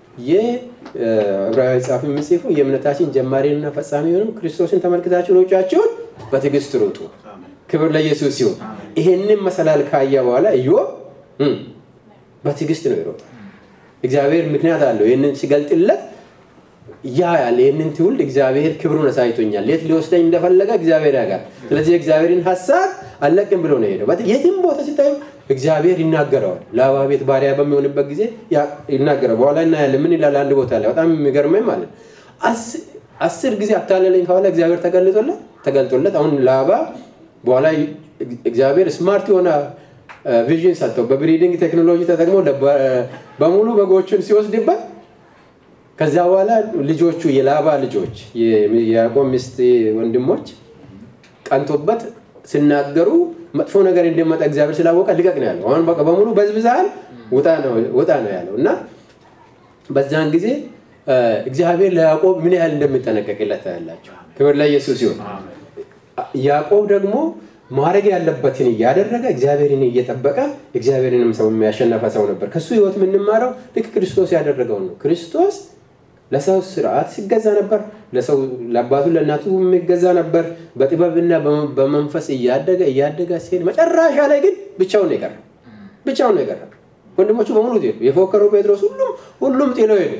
የዕብራዊ ጻፊ የሚጽፉ የእምነታችን ጀማሪና ፈጻሚ የሆኑ ክርስቶስን ተመልክታችሁ ሩጫችሁን በትዕግስት ሩጡ ክብር ለኢየሱስ ሲሆን ይሄንን መሰላል ካየ በኋላ ኢዮብ በትዕግስት ነው ይሮጣል እግዚአብሔር ምክንያት አለው ይህንን ሲገልጥለት ያ ያለ ይህንን ትውልድ እግዚአብሔር ክብሩን አሳይቶኛል የት ሊወስደኝ እንደፈለገ እግዚአብሔር ያውቃል ስለዚህ የእግዚአብሔርን ሀሳብ አለቅም ብሎ ነው ሄደው የትም ቦታ ሲታዩ እግዚአብሔር ይናገረዋል ለአባ ቤት ባሪያ በሚሆንበት ጊዜ ይናገረው በኋላ እናያለን ምን ይላል አንድ ቦታ ላይ በጣም የሚገርመኝ ማለት አስር ጊዜ አታለለኝ ከኋላ እግዚአብሔር ተገልጦለት ተገልጦለት አሁን ለአባ በኋላ እግዚአብሔር ስማርት የሆነ ቪዥን ሰጥተው በብሪዲንግ ቴክኖሎጂ ተጠቅሞ በሙሉ በጎቹን ሲወስድበት ከዚያ በኋላ ልጆቹ የላባ ልጆች የያዕቆብ ሚስት ወንድሞች ቀንቶበት ሲናገሩ መጥፎ ነገር እንደመጣ እግዚአብሔር ስላወቀ ልቀቅ ነው ያለው አሁን በቃ በሙሉ በዝብዛል ውጣ ነው ያለው እና በዛን ጊዜ እግዚአብሔር ለያዕቆብ ምን ያህል እንደሚጠነቀቅለት ያላቸው ክብር ለኢየሱስ ሲሆን ያዕቆብ ደግሞ ማድረግ ያለበትን እያደረገ እግዚአብሔርን እየጠበቀ እግዚአብሔርንም ሰው የሚያሸነፈ ሰው ነበር። ከሱ ህይወት የምንማረው ልክ ክርስቶስ ያደረገውን ነው። ክርስቶስ ለሰው ስርዓት ሲገዛ ነበር። ለሰው ለአባቱ ለእናቱ የሚገዛ ነበር። በጥበብና በመንፈስ እያደገ እያደገ ሲሄድ መጨረሻ ላይ ግን ብቻውን ነው የቀረው። ብቻውን ነው የቀረው። ወንድሞቹ በሙሉ ሄዱ። የፎከረው ጴጥሮስ ሁሉም ሁሉም ጥለው ሄዱ።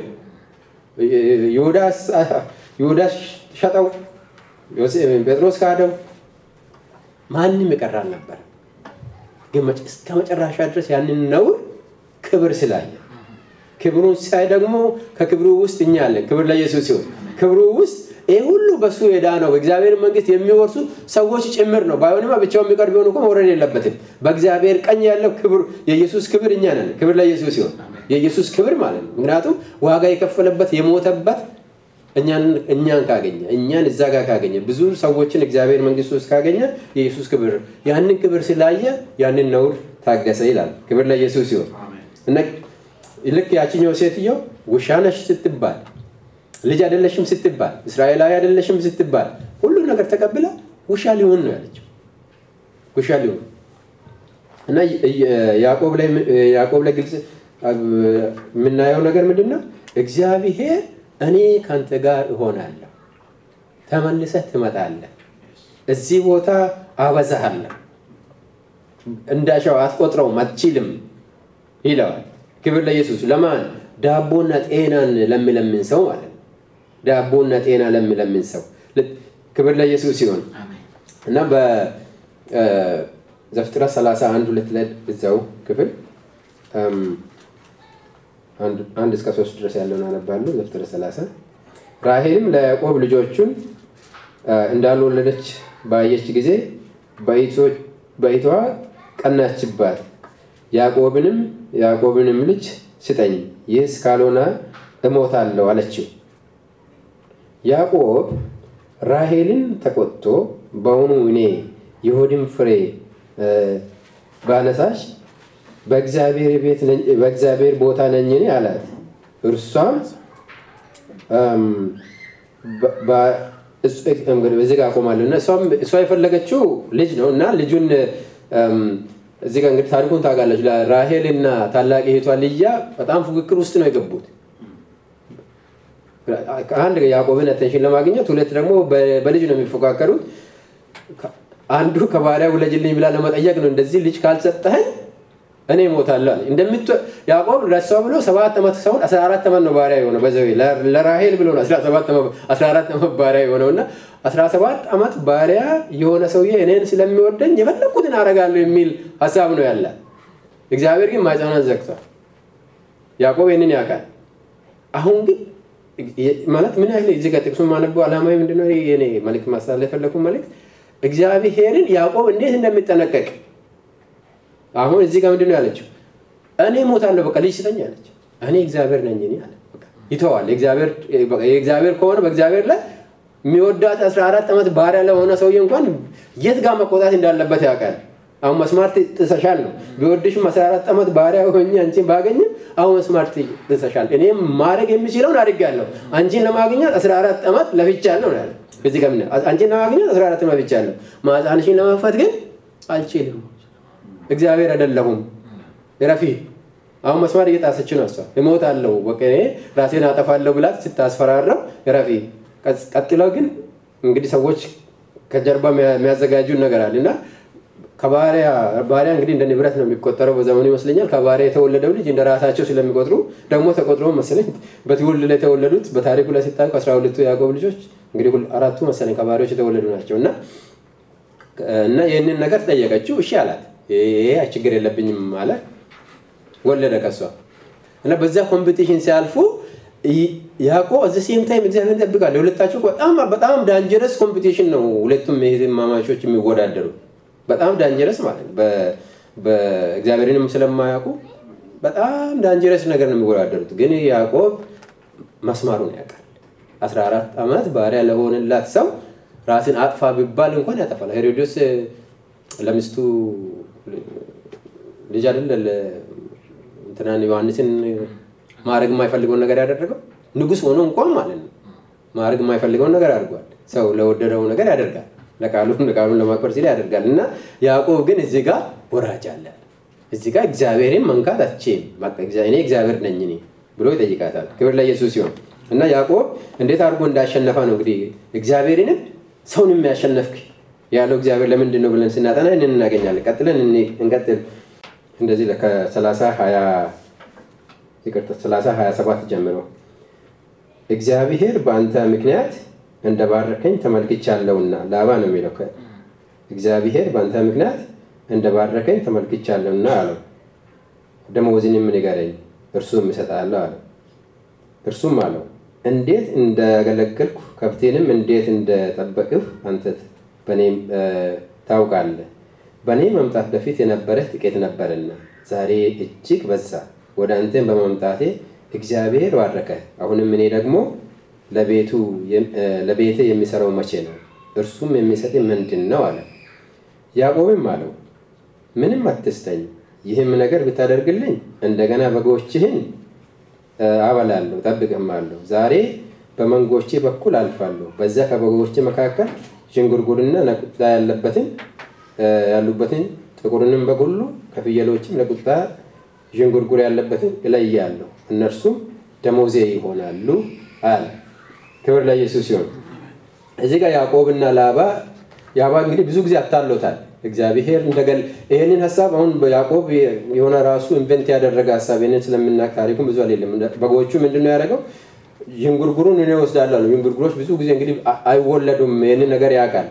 ይሁዳስ ሸጠው፣ ጴጥሮስ ካደው። ማንም የቀረ አልነበረ። ግን እስከ መጨረሻ ድረስ ያንን ነውር ክብር ስላየ ክብሩን ሳይ ደግሞ ከክብሩ ውስጥ እኛ አለን። ክብር ለኢየሱስ ሲሆን ክብሩ ውስጥ ይህ ሁሉ በሱ የዳነው በእግዚአብሔር መንግስት የሚወርሱ ሰዎች ጭምር ነው። ባይሆንማ ብቻውን የሚቀር ቢሆን እኮ መውረድ የለበትም። በእግዚአብሔር ቀኝ ያለው ክብር የኢየሱስ ክብር እኛ ነን። ክብር ለኢየሱስ ሲሆን የኢየሱስ ክብር ማለት ነው። ምክንያቱም ዋጋ የከፈለበት የሞተበት እኛን ካገኘ እኛን እዛ ጋር ካገኘ ብዙ ሰዎችን እግዚአብሔር መንግስት ውስጥ ካገኘ የኢየሱስ ክብር ያንን ክብር ስላየ ያንን ነውር ታገሰ ይላል። ክብር ለኢየሱስ ሲሆን እና ልክ ያችኛው ሴትየው ውሻ ነሽ ስትባል ልጅ አይደለሽም ስትባል እስራኤላዊ አይደለሽም ስትባል ሁሉ ነገር ተቀብላ ውሻ ሊሆን ነው ያለችው። ውሻ ሊሆን እና ያዕቆብ ላይ ግልጽ የምናየው ነገር ምንድን ነው? እግዚአብሔር እኔ ከአንተ ጋር እሆናለሁ፣ ተመልሰህ ትመጣለህ፣ እዚህ ቦታ አበዛሃለሁ፣ እንዳሻው አትቆጥረውም፣ አትችልም ይለዋል። ክብር ለኢየሱስ። ለማን? ዳቦና ጤናን ለሚለምን ሰው ማለት ነው። ዳቦና ጤና ለሚለምን ሰው ክብር ለኢየሱስ ሲሆን እና በዘፍጥረት 31 ሁለት ላይ እዛው ክፍል አንድ እስከ ሶስት ድረስ ያለውን አነባለሁ። ዘፍጥረት 30 ራሄልም ለያዕቆብ ልጆቹን እንዳልወለደች ባየች ጊዜ በኢቷ ቀናችባት። ያዕቆብንም ያዕቆብንም ልጅ ስጠኝ፣ ይህስ ካልሆነ እሞታለሁ አለችው። ያዕቆብ ራሄልን ተቆጥቶ በውኑ እኔ የሆድን ፍሬ ባነሳሽ በእግዚአብሔር ቦታ ነኝን አላት። እርሷም በዚህ ጋር አቆማለሁ እና እሷ የፈለገችው ልጅ ነው እና ልጁን እዚህ ጋር እንግዲህ ታሪኩን ታውቃለች። ራሄል እና ታላቅ እህቷ ልያ በጣም ፉክክር ውስጥ ነው የገቡት። አንድ ያዕቆብን አቴንሽን ለማግኘት፣ ሁለት ደግሞ በልጅ ነው የሚፎካከሩት። አንዱ ከባሪያ ውለጅልኝ ብላ ለመጠየቅ ነው። እንደዚህ ልጅ ካልሰጠኸኝ እኔ እሞታለሁ አለ። እንደምት ያዕቆብ ለሷ ብሎ ሰባት ዓመት ሰውን አስራ አራት ዓመት ነው ባሪያ የሆነው በዘ ለራሄል ብሎ ነው አስራ አራት ዓመት ባሪያ የሆነው እና አስራ ሰባት ዓመት ባሪያ የሆነ ሰውዬ እኔን ስለሚወደኝ የፈለግኩትን አደርጋለሁ የሚል ሀሳብ ነው ያለ። እግዚአብሔር ግን ማኅፀኗን ዘግቷል። ያዕቆብ ይህንን ያውቃል። አሁን ግን ማለት ምን ያህል እዚህ ጋር ጥቅሱን ማነበው ዓላማዊ ምንድነው? የኔ መልዕክት ማስተላለፍ የፈለኩት መልዕክት እግዚአብሔርን ያዕቆብ እንዴት እንደሚጠነቀቅ አሁን እዚህ ጋር ምንድነው ያለችው? እኔ ሞታለሁ፣ በቃ ልጅ ስጠኝ አለች። እኔ እግዚአብሔር ነኝ እኔ አለ። ይተዋል። የእግዚአብሔር ከሆነ በእግዚአብሔር ላይ የሚወዳት 14 ዓመት ባሪያ ለሆነ ሰውዬ እንኳን የት ጋር መቆጣት እንዳለበት ያውቃል። አሁን መስማር ጥሰሻል ነው። ቢወድሽም 14 ዓመት ባሪያ ሆኜ አንቺን ባገኝም አሁን መስማር ጥሰሻል። እኔም ማድረግ የሚችለውን አድርጋለሁ። አንቺን ለማግኘት 14 ዓመት ለፍቻለሁ ነው ያለው። እዚህ ጋር አንቺን ለማግኘት 14 ዓመት ለፍቻለሁ። ማህፀንሽን ለመክፈት ግን አልችልም። እግዚአብሔር አይደለሁም። ረፊ አሁን መስማር እየጣሰች ነው እሷ። እሞታለሁ፣ በቃ እኔ ራሴን አጠፋለሁ ብላት ስታስፈራረው ረፊ። ቀጥለው ግን እንግዲህ ሰዎች ከጀርባ የሚያዘጋጁን ነገር አለ እና ከባሪያ ባሪያ እንግዲህ እንደ ንብረት ነው የሚቆጠረው በዘመኑ ይመስለኛል። ከባሪያ የተወለደው ልጅ እንደ ራሳቸው ስለሚቆጥሩ ደግሞ ተቆጥሮ መሰለኝ በትውልድ ላይ የተወለዱት በታሪኩ ላይ ሲታዩ ከአስራ ሁለቱ ያዕቆብ ልጆች እንግዲህ አራቱ መሰለኝ ከባሪያዎች የተወለዱ ናቸው እና እና ይህንን ነገር ጠየቀችው። እሺ አላት። ይሄ ችግር የለብኝም አለ። ወለደ ከሷ እና በዛ ኮምፒቲሽን ሲያልፉ ያዕቆብ እዚህ ሴም ታይም እግዚአብሔር ይጠብቃል። የሁለታቸው በጣም በጣም ዳንጀረስ ኮምፒቲሽን ነው። ሁለቱም እህትማማቾች የሚወዳደሩ በጣም ዳንጀረስ ማለት ነው። በእግዚአብሔርንም ስለማያውቁ በጣም ዳንጀረስ ነገር ነው የሚወዳደሩት። ግን ያዕቆብ መስማሩን ያውቃል። 14 ዓመት ባሪያ ለሆነላት ሰው ራስን አጥፋ ቢባል እንኳን ያጠፋል። ሄሮዶስ ለሚስቱ ልጅ አይደለ እንትናን ዮሐንስን ማድረግ የማይፈልገውን ነገር ያደረገው ንጉሥ ሆኖ እንኳን ማለት ነው ማድረግ የማይፈልገውን ነገር አድርጓል። ሰው ለወደደው ነገር ያደርጋል። ቃሉን ለማክበር ሲል ያደርጋል እና ያዕቆብ ግን እዚህ ጋር ወራጅ አለ እዚህ ጋር እግዚአብሔርን መንካት አትችም እኔ እግዚአብሔር ነኝ እኔ ብሎ ይጠይቃታል ክብር ለኢየሱስ ሲሆን እና ያዕቆብ እንዴት አድርጎ እንዳሸነፈ ነው እንግዲህ እግዚአብሔርንም ሰውን የሚያሸነፍክ ያለው እግዚአብሔር ለምንድን ነው ብለን ስናጠና ይህንን እናገኛለን ቀጥለን እንቀጥል እንደዚህ ከሰላሳ ሀያ ይቅርታ ሰላሳ ሀያ ሰባት ጀምሮ እግዚአብሔር በአንተ ምክንያት እንደባረከኝ ተመልክቻለሁና ላባ ነው የሚለው እግዚአብሔር በአንተ ምክንያት እንደባረከኝ ተመልክቻለሁና አለው ደመወዝንም ንገረኝ እርሱም እሰጥሃለሁ አለው እርሱም አለው እንዴት እንዳገለገልኩ ከብቴንም እንዴት እንደጠበቅሁ አንተ በእኔም ታውቃለህ በእኔ መምጣት በፊት የነበረህ ጥቂት ነበርና ዛሬ እጅግ በዛ ወደ አንተን በመምጣቴ እግዚአብሔር ባረከ አሁንም እኔ ደግሞ ለቤቴ የሚሰራው መቼ ነው እርሱም የሚሰጥ ምንድን ነው አለ ያዕቆብም አለው ምንም አትስተኝ ይህም ነገር ብታደርግልኝ እንደገና በጎችህን አበላለሁ ጠብቅማለሁ ዛሬ በመንጎቼ በኩል አልፋለሁ በዚያ ከበጎች መካከል ዥንጉርጉርና ነቁጣ ያለበትን ያሉበትን ጥቁርንም በግ ሁሉ ከፍየሎችም ነቁጣ ዥንጉርጉር ያለበትን እለያለሁ እነርሱም ደሞዜ ይሆናሉ አለ ክብር ለኢየሱስ ሲሆን እዚህ ጋር ያዕቆብና ላባ ያባ እንግዲህ ብዙ ጊዜ አታሎታል እግዚአብሔር እንደገል ይህንን ሀሳብ አሁን ያዕቆብ የሆነ ራሱ ኢንቨንት ያደረገ ሀሳብ ይህንን ስለምናቅ ታሪኩን ብዙ አሌለም በጎቹ ምንድነው ያደረገው ዥንጉርጉሩን እኔ ወስዳለሁ ዥንጉርጉሮች ብዙ ጊዜ እንግዲህ አይወለዱም ይህንን ነገር ያውቃል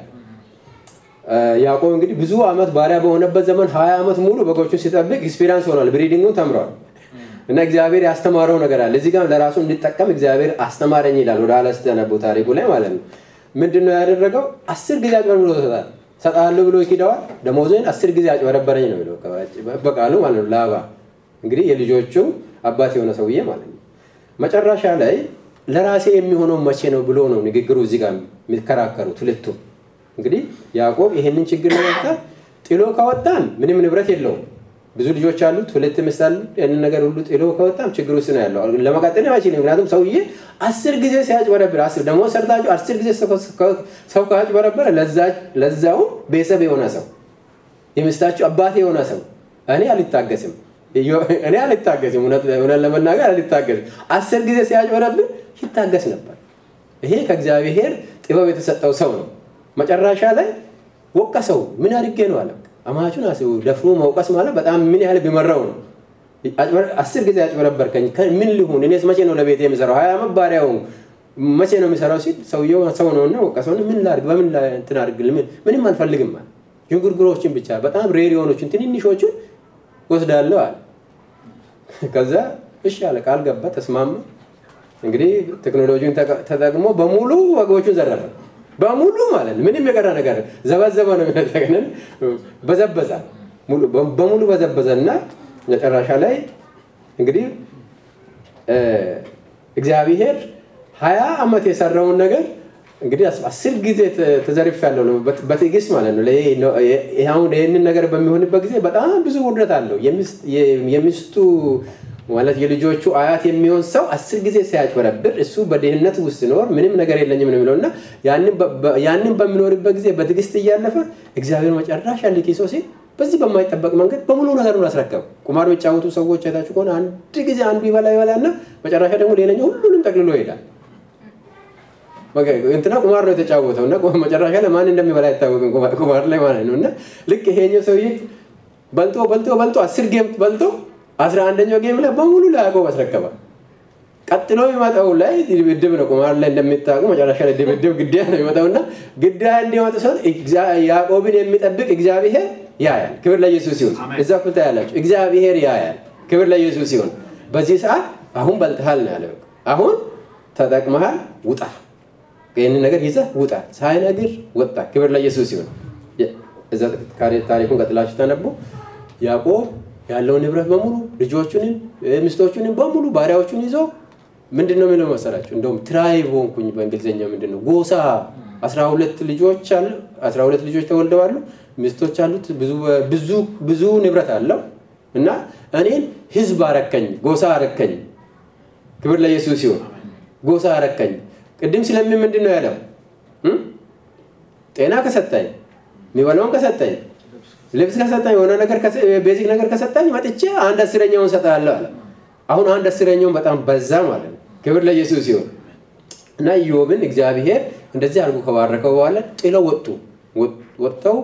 ያዕቆብ እንግዲህ ብዙ አመት ባሪያ በሆነበት ዘመን ሀያ ዓመት ሙሉ በጎቹን ሲጠብቅ ኤክስፒሪንስ ሆኗል ብሪዲንጉን ተምሯል እና እግዚአብሔር ያስተማረው ነገር አለ እዚህ ጋር ለራሱ እንዲጠቀም እግዚአብሔር አስተማረኝ ይላል ወደ ኋላ ስተነቡ ታሪኩ ላይ ማለት ነው ምንድን ነው ያደረገው አስር ጊዜ አጭበርብሮ ሰጣል ሰጣለሁ ብሎ ይኪደዋል ደሞዝን አስር ጊዜ አጭበረበረኝ ነው የሚለው በቃሉ ማለት ነው ላባ እንግዲህ የልጆቹ አባት የሆነ ሰውዬ ማለት ነው መጨረሻ ላይ ለራሴ የሚሆነው መቼ ነው ብሎ ነው ንግግሩ እዚህ ጋር የሚከራከሩት ሁለቱም እንግዲህ ያዕቆብ ይሄንን ችግር ለመፍታት ጥሎ ካወጣን ምንም ንብረት የለውም ብዙ ልጆች አሉት ሁለት ሚስት አሉ ያንን ነገር ሁሉ ጥሎ ከወጣም ችግር ውስጥ ነው ያለው ለመቀጠል አይችልም ምክንያቱም ሰውዬ አስር ጊዜ ሲያጭበረብር አስር ደግሞ ሰርታችሁ አስር ጊዜ ሰው ካጭበረበረ ለዛውም ቤተሰብ የሆነ ሰው የሚስታችሁ አባት የሆነ ሰው እኔ አልታገስም እኔ አልታገስም እውነት ለመናገር አልታገስም አስር ጊዜ ሲያጭበረብር ይታገስ ነበር ይሄ ከእግዚአብሔር ጥበብ የተሰጠው ሰው ነው መጨረሻ ላይ ወቀሰው ምን አድርጌ ነው አለ አማቹን አስቡ ደፍሮ መውቀስ ማለት በጣም ምን ያህል ቢመራው ነው አስር ጊዜ ያጭበረበርከኝ ምን ሊሁን እኔስ መቼ ነው ለቤት የሚሰራው ሀያ ዓመት ባሪያው መቼ ነው የሚሰራው ሲል ሰውየው ሰው ነውና ወቀሰውን ምን ላድርግ በምን እንትን አድርግል ምንም አልፈልግም አለ ዥንጉርጉሮችን ብቻ በጣም ሬር የሆኖችን ትንንሾቹን ወስዳለሁ አለ ከዛ እሺ አለ ቃል ገባ ተስማማ እንግዲህ ቴክኖሎጂን ተጠቅሞ በሙሉ ወገቦቹን ዘረፈ በሙሉ ማለት ነው ምንም የቀረ ነገር ዘበዘበ ነው የሚነጠቅንን በዘበዛ በሙሉ በዘበዘ እና መጨረሻ ላይ እንግዲህ እግዚአብሔር ሀያ ዓመት የሰራውን ነገር እንግዲህ አስር ጊዜ ተዘርፍ ያለው ነው በትዕግስት ማለት ነው አሁን ይህንን ነገር በሚሆንበት ጊዜ በጣም ብዙ ውርደት አለው የሚስቱ ማለት የልጆቹ አያት የሚሆን ሰው አስር ጊዜ ሲያጭበረብር እሱ በድህነት ውስጥ ሲኖር ምንም ነገር የለኝም ነው የሚለው እና ያንን በሚኖርበት ጊዜ በትዕግስት እያለፈ እግዚአብሔር መጨረሻ ልኪሶ ሲል በዚህ በማይጠበቅ መንገድ በሙሉ ነገሩን አስረከቡ ቁማር የሚጫወቱ ሰዎች አይታችሁ ከሆነ አንድ ጊዜ አንዱ ይበላ ይበላ እና መጨረሻ ደግሞ ሌላኛው ሁሉንም ጠቅልሎ ይሄዳል እንትና ቁማር ነው የተጫወተው እና መጨረሻ ላይ ማን እንደሚበላ አይታወቅም ቁማር ላይ ማለት ነው እና ልክ ይሄኛው ሰውዬ በልጦ በልጦ በልጦ አስር ጌም በልጦ አስራ አንደኛው ጌም ላይ በሙሉ ለያዕቆብ አስረከበ ቀጥሎ የሚመጣው ላይ ድብድብ ነው ቁማር ላይ እንደሚታወቁ መጨረሻ ላይ ድብድብ ግዳያ ነው የሚመጣው እና ግዳያ እንዲመጡ ሰው ያዕቆብን የሚጠብቅ እግዚአብሔር ያያል ክብር ለኢየሱስ ሲሆን እዛ ኩልታ ያላቸው እግዚአብሔር ያያል ክብር ለኢየሱስ ሲሆን በዚህ ሰዓት አሁን በልጥሃል ነው ያለ አሁን ተጠቅመሃል ውጣ ይህንን ነገር ይዘህ ውጣ ሳይነግር ወጣ ክብር ለኢየሱስ ሲሆን ታሪኩን ቀጥላችሁ ተነቦ ያዕቆብ ያለው ንብረት በሙሉ ልጆቹንም ሚስቶቹንም በሙሉ ባሪያዎቹን ይዞ ምንድን ነው የሚለው መሰላችሁ እንደውም ትራይብ ሆንኩኝ በእንግሊዝኛ ምንድን ነው ጎሳ አስራ ሁለት ልጆች አሉ አስራ ሁለት ልጆች ተወልደዋሉ ሚስቶች አሉት ብዙ ብዙ ንብረት አለው እና እኔን ህዝብ አረከኝ ጎሳ አረከኝ ክብር ለኢየሱስ ሲሆን ጎሳ አረከኝ ቅድም ስለምን ምንድን ነው ያለው ጤና ከሰጠኝ የሚበላውን ከሰጠኝ ልብስ ከሰጠኝ የሆነ ነገር ቤዚክ ነገር ከሰጠኝ መጥቼ አንድ አስረኛውን ሰጣለሁ አለ። አሁን አንድ አስረኛውን በጣም በዛ ማለት ነው። ክብር ለኢየሱስ ሲሆን እና ኢዮብን እግዚአብሔር እንደዚህ አድርጎ ከባረከው በኋላ ጥለው ወጡ። ወጥተው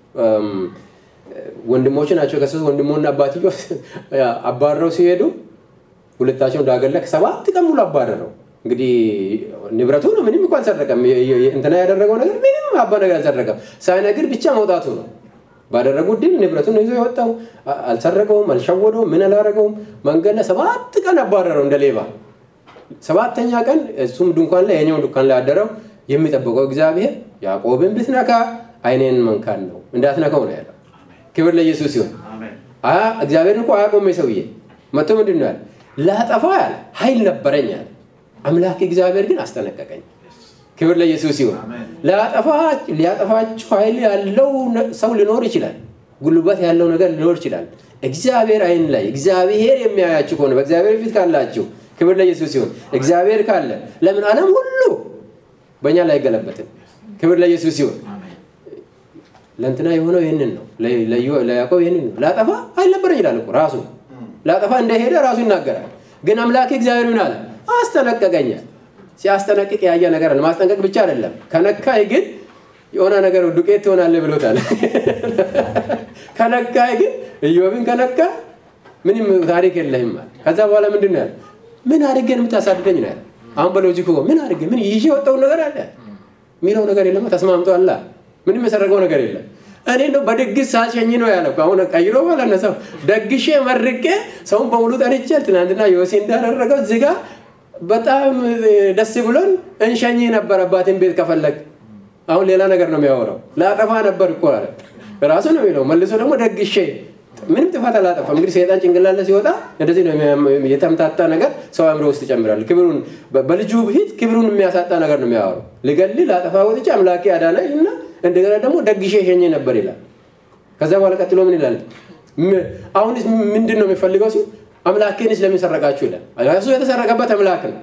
ወንድሞች ናቸው ከሶስት ወንድሞና አባትዮ አባረው ሲሄዱ ሁለታቸውን እንዳገለክ ሰባት ቀን ሙሉ አባረረው። እንግዲህ ንብረቱ ነው። ምንም እንኳን አልሰረቀም። እንትና ያደረገው ነገር ምንም አባ ነገር አልሰረቀም። ሳይነግር ብቻ መውጣቱ ነው። ባደረጉት ድል ንብረቱን ይዞ የወጣው አልሰረቀውም፣ አልሸወደውም፣ ምን አላረገውም። መንገድ ላይ ሰባት ቀን አባረረው እንደ ሌባ። ሰባተኛ ቀን እሱም ድንኳን ላይ የኛው ድንኳን ላይ አደረው። የሚጠብቀው እግዚአብሔር ያዕቆብን ብትነካ አይኔን መንካን ነው እንዳትነካው ነው ያለው። ክብር ለኢየሱስ ሲሆን እግዚአብሔርን እኮ አያቆመ ሰውዬ መጥቶ ምንድን ነው ያለ ላጠፋ ያለ ኃይል ነበረኝ ያለ አምላክ እግዚአብሔር ግን አስጠነቀቀኝ። ክብር ለኢየሱስ ሲሆን ሊያጠፋችሁ ኃይል ያለው ሰው ሊኖር ይችላል። ጉልበት ያለው ነገር ሊኖር ይችላል። እግዚአብሔር አይን ላይ እግዚአብሔር የሚያያችሁ ከሆነ በእግዚአብሔር ፊት ካላችሁ ክብር ለኢየሱስ ሲሆን እግዚአብሔር ካለ ለምን ዓለም ሁሉ በእኛ ላይ አይገለበትም? ክብር ለኢየሱስ ሲሆን ለእንትና የሆነው ይህንን ነው። ለያዕቆብ ይህንን ነው። ላጠፋ አልነበረኝ ይላል እኮ ራሱ ላጠፋ እንደሄደ ራሱ ይናገራል። ግን አምላክ እግዚአብሔር ምን አለ? አስጠነቀቀኛል። ሲያስጠነቅቅ ያየ ነገር አለ። ማስጠንቀቅ ብቻ አይደለም። ከነካይ ግን የሆነ ነገር ዱቄት ትሆናለህ ብሎታል። ከነካይ ግን ኢዮብን ከነካ ምንም ታሪክ የለህም አለ። ከዛ በኋላ ምንድን ነው ያለ? ምን አድርገን የምታሳድደኝ ነው ያለ። አሁን በሎጂክ ምን አድርገ ምን ይዤ የወጣውን ነገር አለ የሚለው ነገር የለም። ተስማምቶ አላ ምንም የሰረገው ነገር የለም። እኔ ነው በድግስ ሳሸኝ ነው ያለ። አሁን ቀይሮ ማለት ነው ሰው ደግሼ መርቄ ሰውን በሙሉ ጠርቼ ትናንትና ዮሴ እንዳደረገው እዚህ ጋር በጣም ደስ ብሎን እንሸኝ ነበር አባቴን ቤት ከፈለግ። አሁን ሌላ ነገር ነው የሚያወራው። ላጠፋ ነበር እኮ አለ ራሱ ነው የሚለው። መልሶ ደግሞ ደግሼ ምንም ጥፋት አላጠፋም። እንግዲህ ሰይጣን ጭንቅላለ ሲወጣ እንደዚህ ነው የተምታታ ነገር ሰው አእምሮ ውስጥ ይጨምራል። ክብሩን በልጁ ፊት ክብሩን የሚያሳጣ ነገር ነው የሚያወራው። ልገል ላጠፋ ወጥቼ አምላኬ አዳነኝ እና እንደገና ደግሞ ደግሼ ሸኘ ነበር ይላል። ከዛ በኋላ ቀጥሎ ምን ይላል? አሁንስ ምንድን ነው የሚፈልገው ሲል አምላኬንስ ለምን ሰረቃችሁ ይላል። እሱ የተሰረቀበት አምላክ ነው።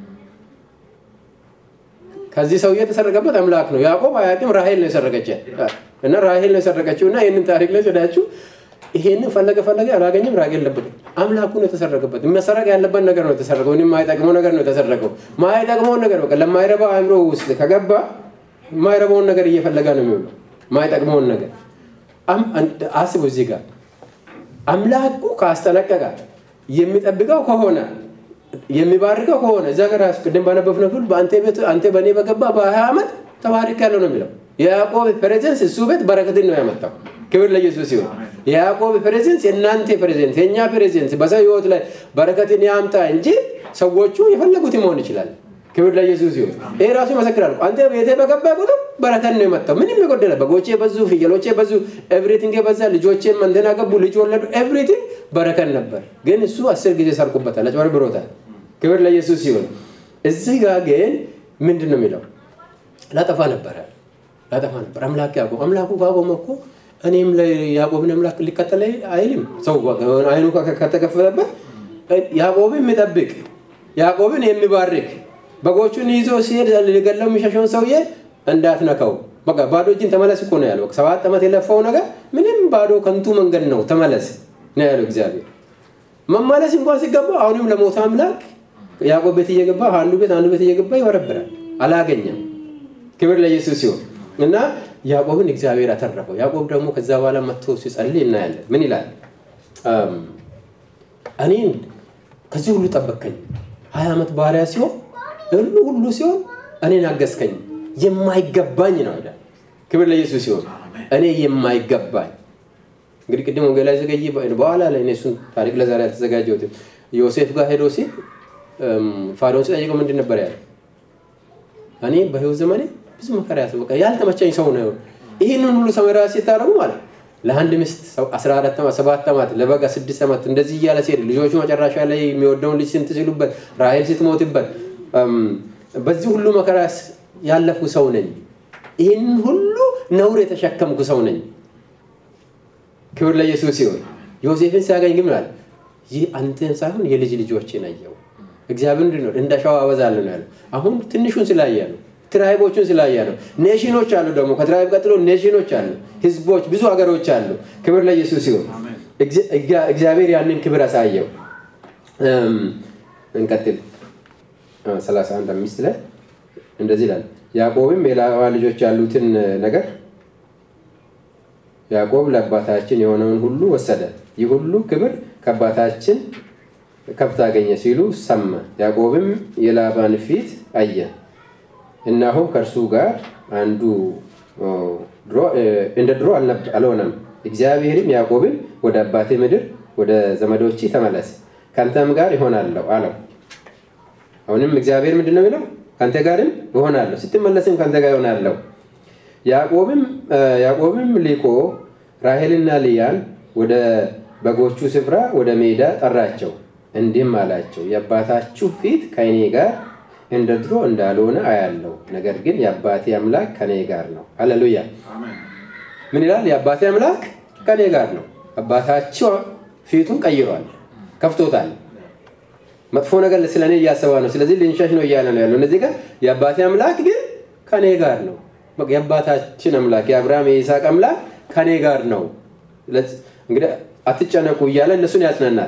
ከዚህ ሰውዬ የተሰረቀበት አምላክ ነው። ያዕቆብ አያውቅም። ራሄል ነው የሰረቀች እና ራሄል ነው የሰረቀችው እና ይህንን ታሪክ ላይ ስዳችሁ ይሄንን ፈለገ ፈለገ አላገኘም። ራጌል ለበት አምላኩ ነው የተሰረቀበት። መሰረቅ ያለበት ነገር ነው የተሰረቀው። ምንም የማይጠቅመው ነገር ነው የተሰረቀው። ማይጠቅመውን ነገር በቃ ለማይረባው አእምሮ ውስጥ ከገባ የማይረባውን ነገር እየፈለገ ነው የሚውለው። ማይጠቅመውን ነገር አስቡ። እዚህ ጋር አምላኩ ካስጠነቀቀ የሚጠብቀው ከሆነ የሚባርከው ከሆነ እዛ ጋር ቅድም ባነበብነው ክፍል በአንተ ቤት አንተ በእኔ በገባ በሀያ ዓመት ተባርክ ያለው ነው የሚለው። የያዕቆብ ፕሬዘንስ እሱ ቤት በረከትን ነው ያመጣው። ክብር ለኢየሱስ ሲሆን የያዕቆብ ፕሬዘንስ የእናንተ ፕሬዘንስ የእኛ ፕሬዘንስ በሰው ህይወት ላይ በረከትን ያምጣ እንጂ ሰዎቹ የፈለጉት መሆን ይችላል። ክብር ለኢየሱስ ሲሆን ይሄ ራሱ ይመሰክራል። አንተ ቤቴ በገባ ቁጥር በረከት ነው የመጣው። ምንም የጎደለ በጎቼ በዙ፣ ፍየሎቼ በዙ፣ ኤቭሪቲንግ የበዛ ልጆቼም እንትን አገቡ፣ ልጅ ወለዱ፣ ኤቭሪቲንግ በረከት ነበር። ግን እሱ አስር ጊዜ ሰርቁበታል፣ አጭበርብሮታል። ክብር ለኢየሱስ ሲሆን እዚህ ጋር ግን ምንድን ነው የሚለው? ላጠፋ ነበረ ላጠፋ ነበር። አምላክ ያዕቆብ አምላኩ ካቆመ እኮ እኔም ያዕቆብን አምላክ ሊከተል አይልም። ሰው አይኑ ከተከፈተበት ያዕቆብን የሚጠብቅ ያዕቆብን የሚባርክ በጎቹን ይዞ ሲሄድ ሊገለው የሚሸሸውን ሰውዬ እንዳትነካው፣ በቃ ባዶ እጅን ተመለስ እኮ ነው ያለው። ሰባት ዓመት የለፋው ነገር ምንም ባዶ ከንቱ መንገድ ነው፣ ተመለስ ነው ያለው እግዚአብሔር። መመለስ እንኳን ሲገባው አሁንም ለሞተ አምላክ ያዕቆብ ቤት እየገባ አንዱ ቤት አንዱ ቤት እየገባ ይበረብራል። አላገኘም። ክብር ለኢየሱስ ሲሆን እና ያዕቆብን እግዚአብሔር አተረፈው። ያዕቆብ ደግሞ ከዛ በኋላ መጥቶ ሲጸልይ እናያለን። ምን ይላል? እኔን ከዚህ ሁሉ ጠበቅከኝ፣ ሀያ ዓመት ባሪያ ሲሆን ሁሉ ሁሉ ሲሆን እኔን አገዝከኝ፣ የማይገባኝ ነው ይላል። ክብር ለኢየሱስ ሲሆን እኔ የማይገባኝ እንግዲህ ቅድም ወንጌል ላይ ዘገይ በኋላ ላይ እሱን ታሪክ ለዛሬ አልተዘጋጀሁትም። ዮሴፍ ጋር ሄዶ ሲል ፋርዖን ሲጠይቀው ምንድን ነበር ያለ? እኔ በህይወት ዘመኔ ብዙ መከራ ያስ በቃ ያልተመቸኝ ሰው ነው። ይህንን ሁሉ ሰመራ ሲታረሙ ማለት ለአንድ ሚስት 14 ዓመት 7 ዓመት ለበጋ 6 ዓመት እንደዚህ እያለ ሲሄድ ልጆቹ መጨረሻ ላይ የሚወደውን ልጅ ስንት ሲሉበት ራሔል ስትሞትበት በዚህ ሁሉ መከራ ያለፉ ሰው ነኝ። ይህንን ሁሉ ነውር የተሸከምኩ ሰው ነኝ። ክብር ለኢየሱስ ሲሆን ዮሴፍን ሲያገኝ ግን ምናል ይህ አንተን ሳይሆን የልጅ ልጆችን አየው። እግዚአብሔር ምንድን ነው እንደ ሸዋ አበዛለሁ ነው ያለው። አሁን ትንሹን ስላየ ነው። ትራይቦቹን ስላየ ነው። ኔሽኖች አሉ ደግሞ ከትራይብ ቀጥሎ ኔሽኖች አሉ፣ ህዝቦች፣ ብዙ ሀገሮች አሉ። ክብር ለኢየሱስ ሲሆን እግዚአብሔር ያንን ክብር አሳየው። እንቀጥል 31 አምስት ላይ እንደዚህ ይላል። ያዕቆብም የላባ ልጆች ያሉትን ነገር ያዕቆብ ለአባታችን የሆነውን ሁሉ ወሰደ፣ ይህ ሁሉ ክብር ከአባታችን ከብት አገኘ ሲሉ ሰማ። ያዕቆብም የላባን ፊት አየ፣ እነሆም ከእርሱ ጋር አንዱ እንደ ድሮ አልሆነም። እግዚአብሔርም ያዕቆብን ወደ አባቴ ምድር ወደ ዘመዶች ተመለስ፣ ከአንተም ጋር ይሆናለሁ አለው። አሁንም እግዚአብሔር ምንድን ነው የሚለው? ከአንተ ጋርም እሆናለሁ፣ ስትመለስም ከአንተ ጋር ይሆናለሁ። ያዕቆብም ሊቆ ራሔልና ልያን ወደ በጎቹ ስፍራ ወደ ሜዳ ጠራቸው፣ እንዲህም አላቸው የአባታችሁ ፊት ከእኔ ጋር እንደ ድሮ እንዳልሆነ አያለው፣ ነገር ግን የአባቴ አምላክ ከኔ ጋር ነው። አሌሉያ። ምን ይላል? የአባቴ አምላክ ከኔ ጋር ነው። አባታቸው ፊቱን ቀይሯል፣ ከፍቶታል። መጥፎ ነገር ስለ እኔ እያሰባ ነው። ስለዚህ ልንሸሽ ነው እያለ ነው ያለው። እነዚህ ጋር የአባቴ አምላክ ግን ከኔ ጋር ነው። የአባታችን አምላክ የአብርሃም የይስሐቅ አምላክ ከኔ ጋር ነው። እንግዲህ አትጨነቁ እያለ እነሱን ያጽናናል።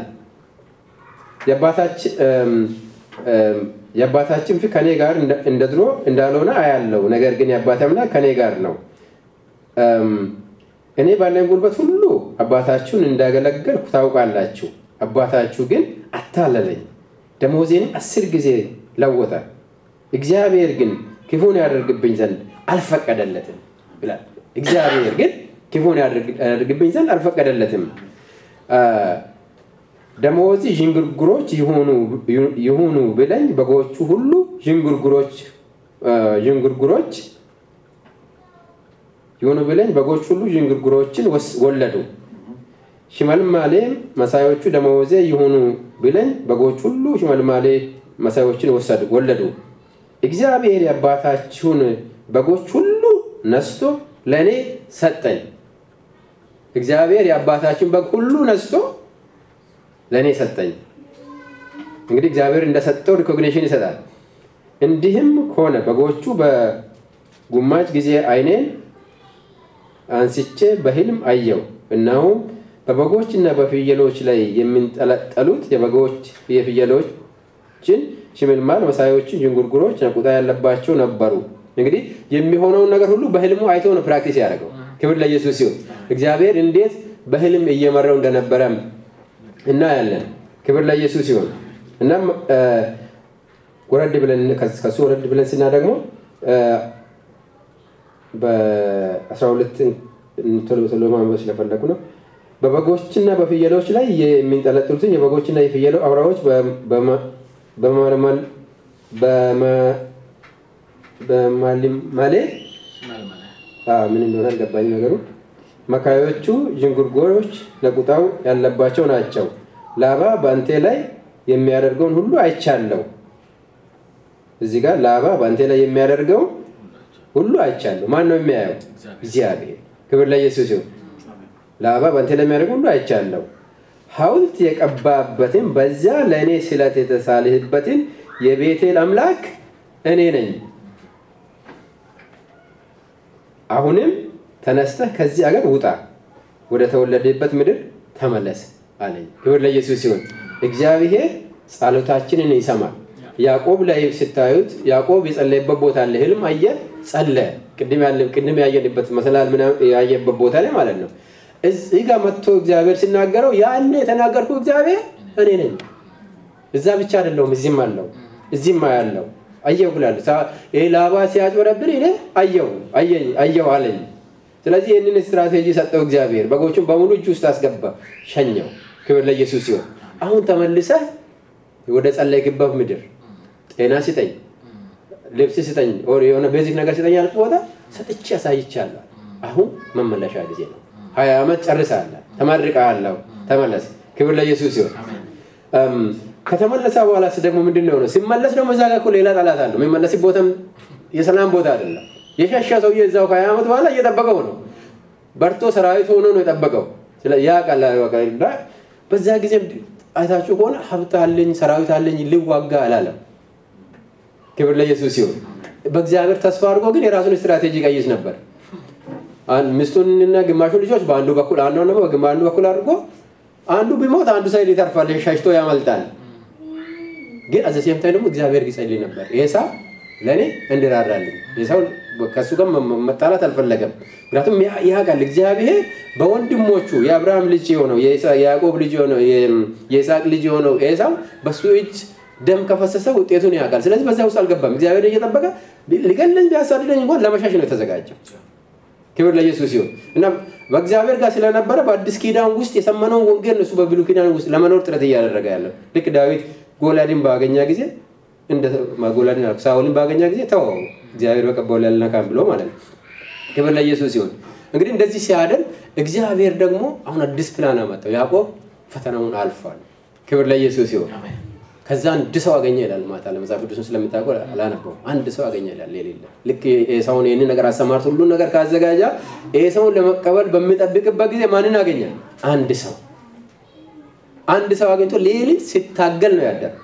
የአባታችን ፊት ከኔ ጋር እንደ ድሮ እንዳልሆነ አያለው፣ ነገር ግን የአባቴ አምላክ ከኔ ጋር ነው። እኔ ባለኝ ጉልበት ሁሉ አባታችሁን እንዳገለገልኩ ታውቃላችሁ። አባታችሁ ግን አታለለኝ፣ ደሞዜንም አስር ጊዜ ለወጠ። እግዚአብሔር ግን ክፉን ያደርግብኝ ዘንድ አልፈቀደለትም ይላል። እግዚአብሔር ግን ክፉን ያደርግብኝ ዘንድ አልፈቀደለትም። ደመወዝ ዥንጉርጉሮች ይሁኑ ብለኝ በጎቹ ሁሉ ዥንጉርጉሮች ዥንጉርጉሮች ይሁኑ ብለኝ በጎች ሁሉ ዥንጉርጉሮችን ወለዱ። ሽመልማሌም መሳዮቹ ደመወዜ ይሁኑ ብለኝ በጎች ሁሉ ሽመልማሌ መሳዮችን ወለዱ። እግዚአብሔር የአባታችሁን በጎች ሁሉ ነስቶ ለእኔ ሰጠኝ። እግዚአብሔር የአባታችን በግ ሁሉ ነስቶ ለእኔ ሰጠኝ። እንግዲህ እግዚአብሔር እንደሰጠው ሪኮግኒሽን ይሰጣል። እንዲህም ሆነ በጎቹ በጉማጅ ጊዜ ዓይኔን አንስቼ በሕልም አየው፣ እነሆም በበጎችና በፍየሎች ላይ የሚንጠለጠሉት የበጎች የፍየሎችን ሽምልማል መሳዮችን ዥንጉርጉሮች ነቁጣ ያለባቸው ነበሩ። እንግዲህ የሚሆነውን ነገር ሁሉ በህልሙ አይቶ ነው ፕራክቲስ ያደረገው። ክብር ለኢየሱስ ሲሆን እግዚአብሔር እንዴት በህልም እየመራው እንደነበረም እናያለን። ክብር ለኢየሱስ ሲሆን እናም ወረድ ብለን ከሱ ወረድ ብለን ስና ደግሞ በ12 ቶሎ ቶሎ ማንበብ ስለፈለጉ ነው። በበጎችና በፍየሎች ላይ የሚንጠለጥሉትን የበጎችና የፍየሎ አውራዎች በማሊማሌ ምን እንደሆነ አልገባኝ ነገሩ። መካዮቹ ዥንጉርጉሮች ነቁጣው ያለባቸው ናቸው። ላባ በአንቴ ላይ የሚያደርገውን ሁሉ አይቻለው። እዚህ ጋር ላባ በአንቴ ላይ የሚያደርገውን ሁሉ አይቻለሁ። ማን ነው የሚያየው? እግዚአብሔር። ክብር ለኢየሱስ ይሁን። ላባ በአንቴ ላይ የሚያደርገው ሁሉ አይቻለሁ። ሐውልት የቀባበትን በዚያ ለእኔ ስለት የተሳልህበትን የቤቴል አምላክ እኔ ነኝ። አሁንም ተነስተህ ከዚህ አገር ውጣ፣ ወደ ተወለደበት ምድር ተመለስ አለኝ። ክብር ለኢየሱስ ሲሆን እግዚአብሔር ጸሎታችንን ይሰማል። ያዕቆብ ላይ ስታዩት ያዕቆብ የጸለየበት ቦታ አለ። ህልም አየ፣ ጸለ ቅድም ያየንበት መሰላል ያየበት ቦታ ላይ ማለት ነው። እዚህ ጋር መጥቶ እግዚአብሔር ሲናገረው ያኔ የተናገርኩ እግዚአብሔር እኔ ነኝ። እዛ ብቻ አይደለሁም፣ እዚህም አለው፣ እዚህም ያለው አየሁ ብላል። ላባ ሲያጭበረብር እኔ አየሁ አየሁ አለኝ። ስለዚህ ይህንን ስትራቴጂ ሰጠው እግዚአብሔር። በጎቹን በሙሉ እጅ ውስጥ አስገባ፣ ሸኘው። ክብር ለኢየሱስ ሲሆን አሁን ተመልሰህ ወደ ጸለይክበት ምድር ጤና ስጠኝ፣ ልብስ ስጠኝ፣ የሆነ ቤዚክ ነገር ስጠኝ ያልኩ ቦታ ሰጥቼ አሳይቻለሁ። አሁን መመለሻ ጊዜ ነው። ሀያ ዓመት ጨርሳለህ፣ ተመርቀሃለሁ፣ ተመለስ። ክብር ለኢየሱስ ሲሆን ከተመለሰ በኋላ ደግሞ ምንድን ነው ነው ሲመለስ ደግሞ እዛ ጋር እኮ ሌላ ጠላት አለው። የሚመለስ ቦታም የሰላም ቦታ አይደለም። የሸሻ ሰውዬ እዛው ከሀያ ዓመት በኋላ እየጠበቀው ነው። በርቶ ሰራዊት ሆኖ ነው የጠበቀው። ያ ቃል በዛ ጊዜ አይታችሁ ከሆነ ሀብት አለኝ ሰራዊት አለኝ ልዋጋ አላለም። ክብር ለኢየሱስ ሲሆን በእግዚአብሔር ተስፋ አድርጎ ግን የራሱን ስትራቴጂ ቀይስ ነበር። አን- ሚስቱንና ግማሹን ልጆች በአንዱ በኩል አንዱ ደግሞ በአንዱ በኩል አድርጎ አንዱ ቢሞት አንዱ ሳይድ ይተርፋል፣ ሸሽቶ ያመልጣል። ግን አዘ ሴም ታይም ደግሞ እግዚአብሔር ይጸልይ ነበር። ኤሳው ለእኔ እንድራራልኝ ኤሳው ከእሱ ጋር መ- መጣላት አልፈለገም። ምክንያቱም ያ- ያውቃል እግዚአብሔር በወንድሞቹ የአብርሃም ልጅ የሆነው የኢሳ- የያዕቆብ ልጅ የሆነው የ- የይስሐቅ ልጅ የሆነው ኤሳው በሱ እጅ ደም ከፈሰሰ ውጤቱን ያውቃል። ስለዚህ በዛ ውስጥ አልገባም። እግዚአብሔር እየጠበቀ ሊገለኝ ቢያሳድደኝ እንኳን ለመሻሽ ነው የተዘጋጀው። ክብር ለኢየሱስ ይሁን እና በእግዚአብሔር ጋር ስለነበረ በአዲስ ኪዳን ውስጥ የሰመነውን ወንጌል እሱ በብሉይ ኪዳን ውስጥ ለመኖር ጥረት እያደረገ ያለው ልክ ዳዊት ጎላድን ባገኛ ጊዜ እንደ ጎላድን አልኩ፣ ሳውልን ባገኛ ጊዜ ተወው እግዚአብሔር በቀባው ላይ አልነካም ብሎ ማለት ነው። ክብር ለኢየሱስ ይሁን። እንግዲህ እንደዚህ ሲያደርግ እግዚአብሔር ደግሞ አሁን አዲስ ፕላን አመጣው። ያዕቆብ ፈተናውን አልፏል። ክብር ለኢየሱስ ይሁን። አሜን። ከዛ አንድ ሰው አገኘ ይላል። ማታ ለመጽሐፍ ቅዱስን ስለምታውቀው አላነበውም። አንድ ሰው አገኘ ይላል። የሌለ ልክ ኤሳውን ይህንን ነገር አሰማርት ሁሉን ነገር ካዘጋጃ ኤሳውን ለመቀበል በሚጠብቅበት ጊዜ ማንን አገኘ? አንድ ሰው አንድ ሰው አግኝቶ ሌሊት ሲታገል ነው ያደረው።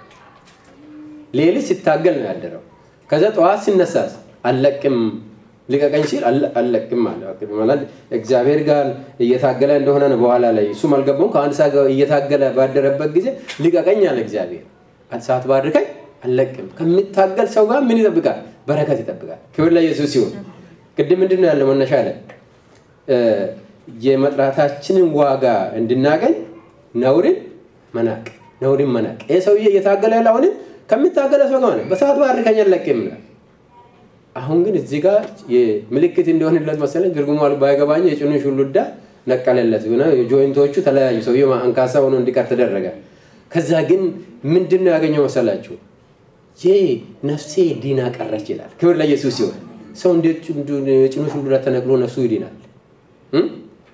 ሌሊት ሲታገል ነው ያደረው። ከዛ ጠዋት ሲነሳስ አልለቅም ልቀቀኝ ሲል አለ- አልለቅም አለ። ማለት እግዚአብሔር ጋር እየታገለ እንደሆነ ነው። በኋላ ላይ እሱም አልገባውም። ከአንድ ሰዓት ጋር እየታገለ ባደረበት ጊዜ ልቀቀኝ አለ እግዚአብሔር። አንድ ሰዓት ባድርከኝ አልለቅም። ከሚታገል ሰው ጋር ምን ይጠብቃል? በረከት ይጠብቃል። ክብር ለኢየሱስ ሲሆን ቅድም ምንድን ነው ያለው መነሻ ላይ እ፣ የመጥራታችንን ዋጋ እንድናገኝ ነውርን መናቅ ነውርን መናቅ። ይህ ሰውዬ እየታገለ ያለ አሁንም ከሚታገለ ሰው ጋር ነው። በሰዓት ባድርከኝ አልለቅም ይላል። አሁን ግን እዚህ ጋር ምልክት እንዲሆንለት መሰለኝ ትርጉሙ ባይገባኝ የጭኑን ሹሉዳ ነቀለለት ሆነ ጆይንቶቹ ተለያዩ። ሰውየው አንካሳ ሆኖ እንዲቀር ተደረገ። ከዛ ግን ምንድን ነው ያገኘው መሰላችሁ? ይህ ነፍሴ ዲና ቀረች ይላል። ክብር ለኢየሱስ ሲሆን ሰው እንዴት የጭኑ ሹሉዳ ተነቅሎ ነፍሱ ይድናል? እም?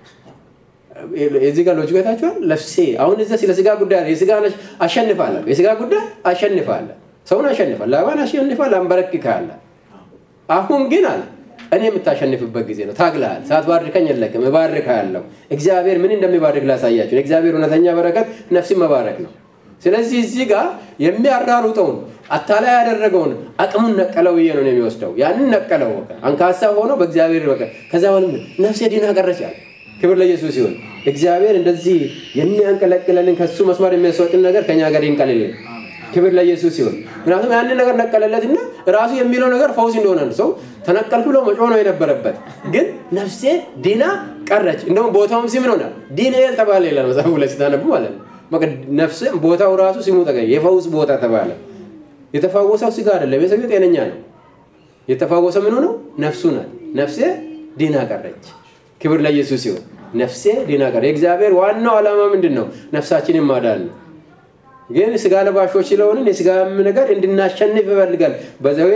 የዚህ ጋር ሎጂክ አይታችኋል። ነፍሴ አሁን እዚያ ስለ ስጋ ጉዳይ አለ። የስጋ ነሽ አሸንፋለሁ። የስጋ ጉዳይ አሸንፋለሁ። ሰውን አሸንፋል። ላባን አሸንፋል። አንበረክካለ አሁን ግን አለ እኔ የምታሸንፍበት ጊዜ ነው። ታግለሃል። ሳትባርከኝ የለቅም፣ እባርክሃለሁ። እግዚአብሔር ምን እንደሚባርክ ላሳያቸው። የእግዚአብሔር እውነተኛ በረከት ነፍስን መባረክ ነው። ስለዚህ እዚህ ጋር የሚያራሩጠውን አታላይ ያደረገውን አቅሙን ነቀለው ብዬ ነው የሚወስደው። ያንን ነቀለው። በቃ አንካሳ ሆኖ በእግዚአብሔር በቃ ከዛ በኋላ ነፍሴ ዲና ቀረች አለ። ክብር ለኢየሱስ ይሁን። እግዚአብሔር እንደዚህ የሚያንቀለቅለንን ከሱ መስመር የሚያስወጥን ነገር ከኛ ጋር ይንቀልልን። ክብር ለኢየሱስ ይሁን። ምክንያቱም ያንን ነገር ነቀለለትና ራሱ የሚለው ነገር ፈውስ እንደሆነ ነው። ሰው ተነቀልኩ ብሎ መጮህ ነው የነበረበት፣ ግን ነፍሴ ዲና ቀረች። እንደውም ቦታውም ስም ሆነ ዲንኤል ተባለ ይላል መጽሐፉ ላይ ስታነቡ ማለት ነው። በቃ ነፍስ ቦታው ራሱ ስሙ ተገኘ፣ የፈውስ ቦታ ተባለ። የተፋወሰው ስጋ አይደለም፣ የሰው ጤነኛ ነው። የተፋወሰ ምን ሆነው ነፍሱ ናት። ነፍሴ ዲና ቀረች። ክብር ለኢየሱስ ይሁን። ነፍሴ ዲና ቀረች። የእግዚአብሔር ዋናው ዓላማ ምንድን ነው? ነፍሳችንን ማዳን ነው። ግን ስጋ ለባሾች ስለሆንን የስጋ ነገር እንድናሸንፍ ይፈልጋል። በዘዌ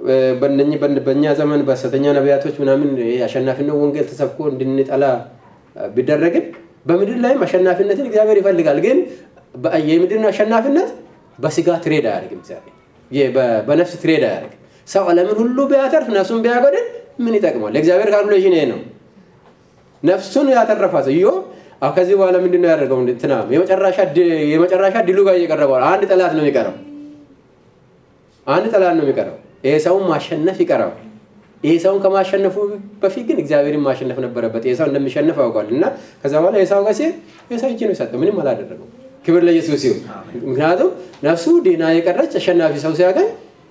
በእኛ ዘመን በሐሰተኛ ነቢያቶች ምናምን አሸናፊነት ወንጌል ተሰብኮ እንድንጠላ ቢደረግም በምድር ላይም አሸናፊነትን እግዚአብሔር ይፈልጋል። ግን የምድርን አሸናፊነት በስጋ ትሬድ አያደርግም። እግዚአብሔር በነፍስ ትሬድ አያደርግም። ሰው ዓለምን ሁሉ ቢያተርፍ ነፍሱን ቢያጎድል ምን ይጠቅማል? የእግዚአብሔር ካልኩሌሽን ይሄ ነው። ነፍሱን ያተረፋ ሰው ኢዮብ አሁ ከዚህ በኋላ ምንድን ነው ያደርገው? እንትና የመጨረሻ ድሉ ጋር እየቀረበ አንድ ጠላት ነው የሚቀረው። አንድ ጠላት ነው የሚቀረው። ይሄ ሰውን ማሸነፍ ይቀረዋል። ይሄ ሰውን ከማሸነፉ በፊት ግን እግዚአብሔርን ማሸነፍ ነበረበት። ይሄ ሰው እንደሚሸነፍ ያውቋል። እና ከዛ በኋላ የሳው ጋር ሲሄድ የሰው እጅ ነው የሰጠው፣ ምንም አላደረገው። ክብር ለኢየሱስ ይሁን። ምክንያቱም ነፍሱ ዲና የቀረች አሸናፊ ሰው ሲያገኝ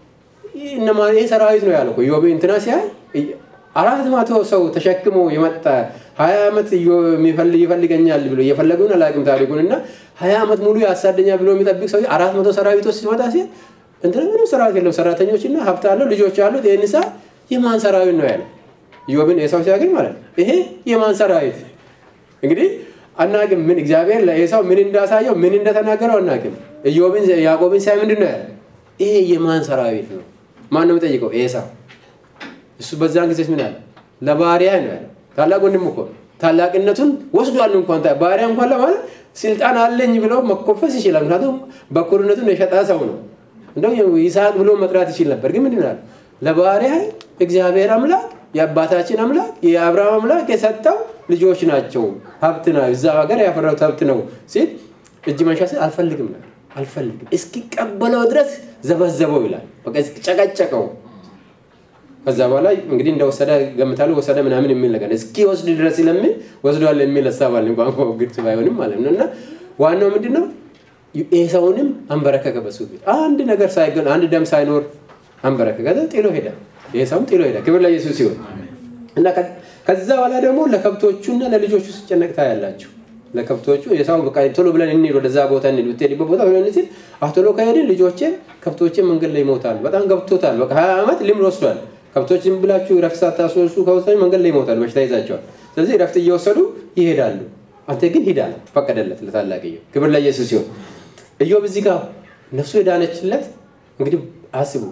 ይህ ሰራዊት ነው ያለው ኢዮብ እንትና ሲያይ አራት መቶ ሰው ተሸክሞ የመጣ ሀያ ዓመት ይፈልገኛል ብሎ እየፈለገውን አላውቅም ታሪኩን እና ሀያ ዓመት ሙሉ ያሳደኛል ብሎ የሚጠብቅ ሰው አራት መቶ ሰራዊቶች ሲመጣ ሲል እንትና ምንም ሰራዊት የለም፣ ሰራተኞችና ሀብት አለው፣ ልጆች አሉት። ይህን ሳ የማን ሰራዊት ነው ያለ ኢዮብን ኤሳው ሲያገኝ ማለት ነው። ይሄ የማን ሰራዊት እንግዲህ አናቅም። ምን እግዚአብሔር ለኤሳው ምን እንዳሳየው ምን እንደተናገረው አናቅም። ኢዮብን ያዕቆብን ሲያይ ምንድን ነው ያለ? ይሄ የማን ሰራዊት ነው? ማን ነው የሚጠይቀው? ኤሳው እሱ በዛን ጊዜ ምን ያለ ለባሪያ ነው ያለ። ታላቅ ወንድም እኮ ታላቅነቱን ወስዷል። እንኳን ባሪያ እንኳን ለማለት ስልጣን አለኝ ብሎ መኮፈስ ይችላል። ምክንያቱም በኩርነቱን የሸጠ ሰው ነው። እንደው ይስሐቅ ብሎ መጥራት ይችል ነበር። ግን ምንድን ነው ለባሪያ እግዚአብሔር አምላክ የአባታችን አምላክ የአብርሃም አምላክ የሰጠው ልጆች ናቸው፣ ሀብት ነው፣ እዛ ሀገር ያፈራሁት ሀብት ነው ሲል እጅ መንሻ ሲል አልፈልግም ነው አልፈልግም እስኪቀበለው ድረስ ዘበዘበው ይላል። በቃ ጨቀጨቀው ከዛ በኋላ እንግዲህ እንደወሰደ ገምታለሁ ወሰደ ምናምን የሚል ነገር እስኪ ወስድ ድረስ ስለሚል ወስዷል የሚል ሀሳብ አለ ቋንቋ ግልጽ ባይሆንም ማለት ነው እና ዋናው ምንድን ነው ኤሳውንም አንበረከከ በሱ ፊት አንድ ነገር ሳይገን አንድ ደም ሳይኖር አንበረከከ ከዛ ጥሎ ሄደ ኤሳውም ጥሎ ሄደ ክብር ለኢየሱስ ሲሆን እና ከዛ በኋላ ደግሞ ለከብቶቹና ለልጆቹ ሲጨነቅ ታያላችሁ ለከብቶቹ ኤሳው በቃ ቶሎ ብለን እንሂድ ወደዛ ቦታ እንሂድ ብትሄድበት ቦታ ብለን ሲል ቶሎ ከሄድን ልጆቼ ከብቶቼ መንገድ ላይ ይሞታሉ በጣም ገብቶታል በቃ ሀያ ዓመት ልምድ ወስዷል ከብቶች ዝም ብላችሁ ረፍት ሳታስወሱ ከወሰዱ መንገድ ላይ ይሞታል በሽታ ይዛቸዋል ስለዚህ ረፍት እየወሰዱ ይሄዳሉ አንተ ግን ሂዳ ነው ፈቀደለት ለታላቅየው ክብር ለኢየሱስ ሲሆን እዮብ እዚህ ጋር ነፍሱ የዳነችለት እንግዲህ አስቡ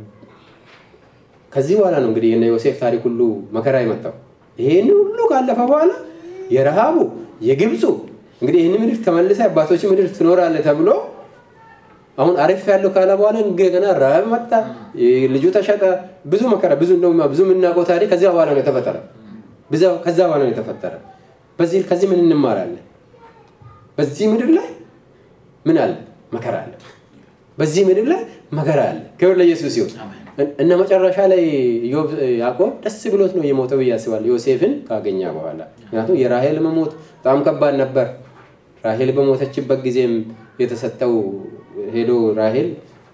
ከዚህ በኋላ ነው እንግዲህ የነ ዮሴፍ ታሪክ ሁሉ መከራ የመጣው ይሄን ሁሉ ካለፈ በኋላ የረሃቡ የግብፁ እንግዲህ ይህን ምድር ተመልሰ አባቶች ምድር ትኖራለ ተብሎ አሁን አሪፍ ያለው ካለ በኋላ እንደገና ረሃብ መጣ ልጁ ተሸጠ ብዙ መከራ ብዙ እንደውም ብዙ የምናውቀው ታሪክ ከዚያ በኋላ ነው የተፈጠረ ከዛ በኋላ ነው የተፈጠረ በዚህ ከዚህ ምን እንማራለን በዚህ ምድር ላይ ምን አለ መከራ አለ በዚህ ምድር ላይ መከራ አለ ክብር ለኢየሱስ ይሁን እነ መጨረሻ ላይ ያዕቆብ ደስ ብሎት ነው የሞተው ብዬ አስባለሁ ዮሴፍን ካገኘ በኋላ ምክንያቱም የራሄል መሞት በጣም ከባድ ነበር ራሄል በሞተችበት ጊዜም የተሰጠው ሄዶ ራሄል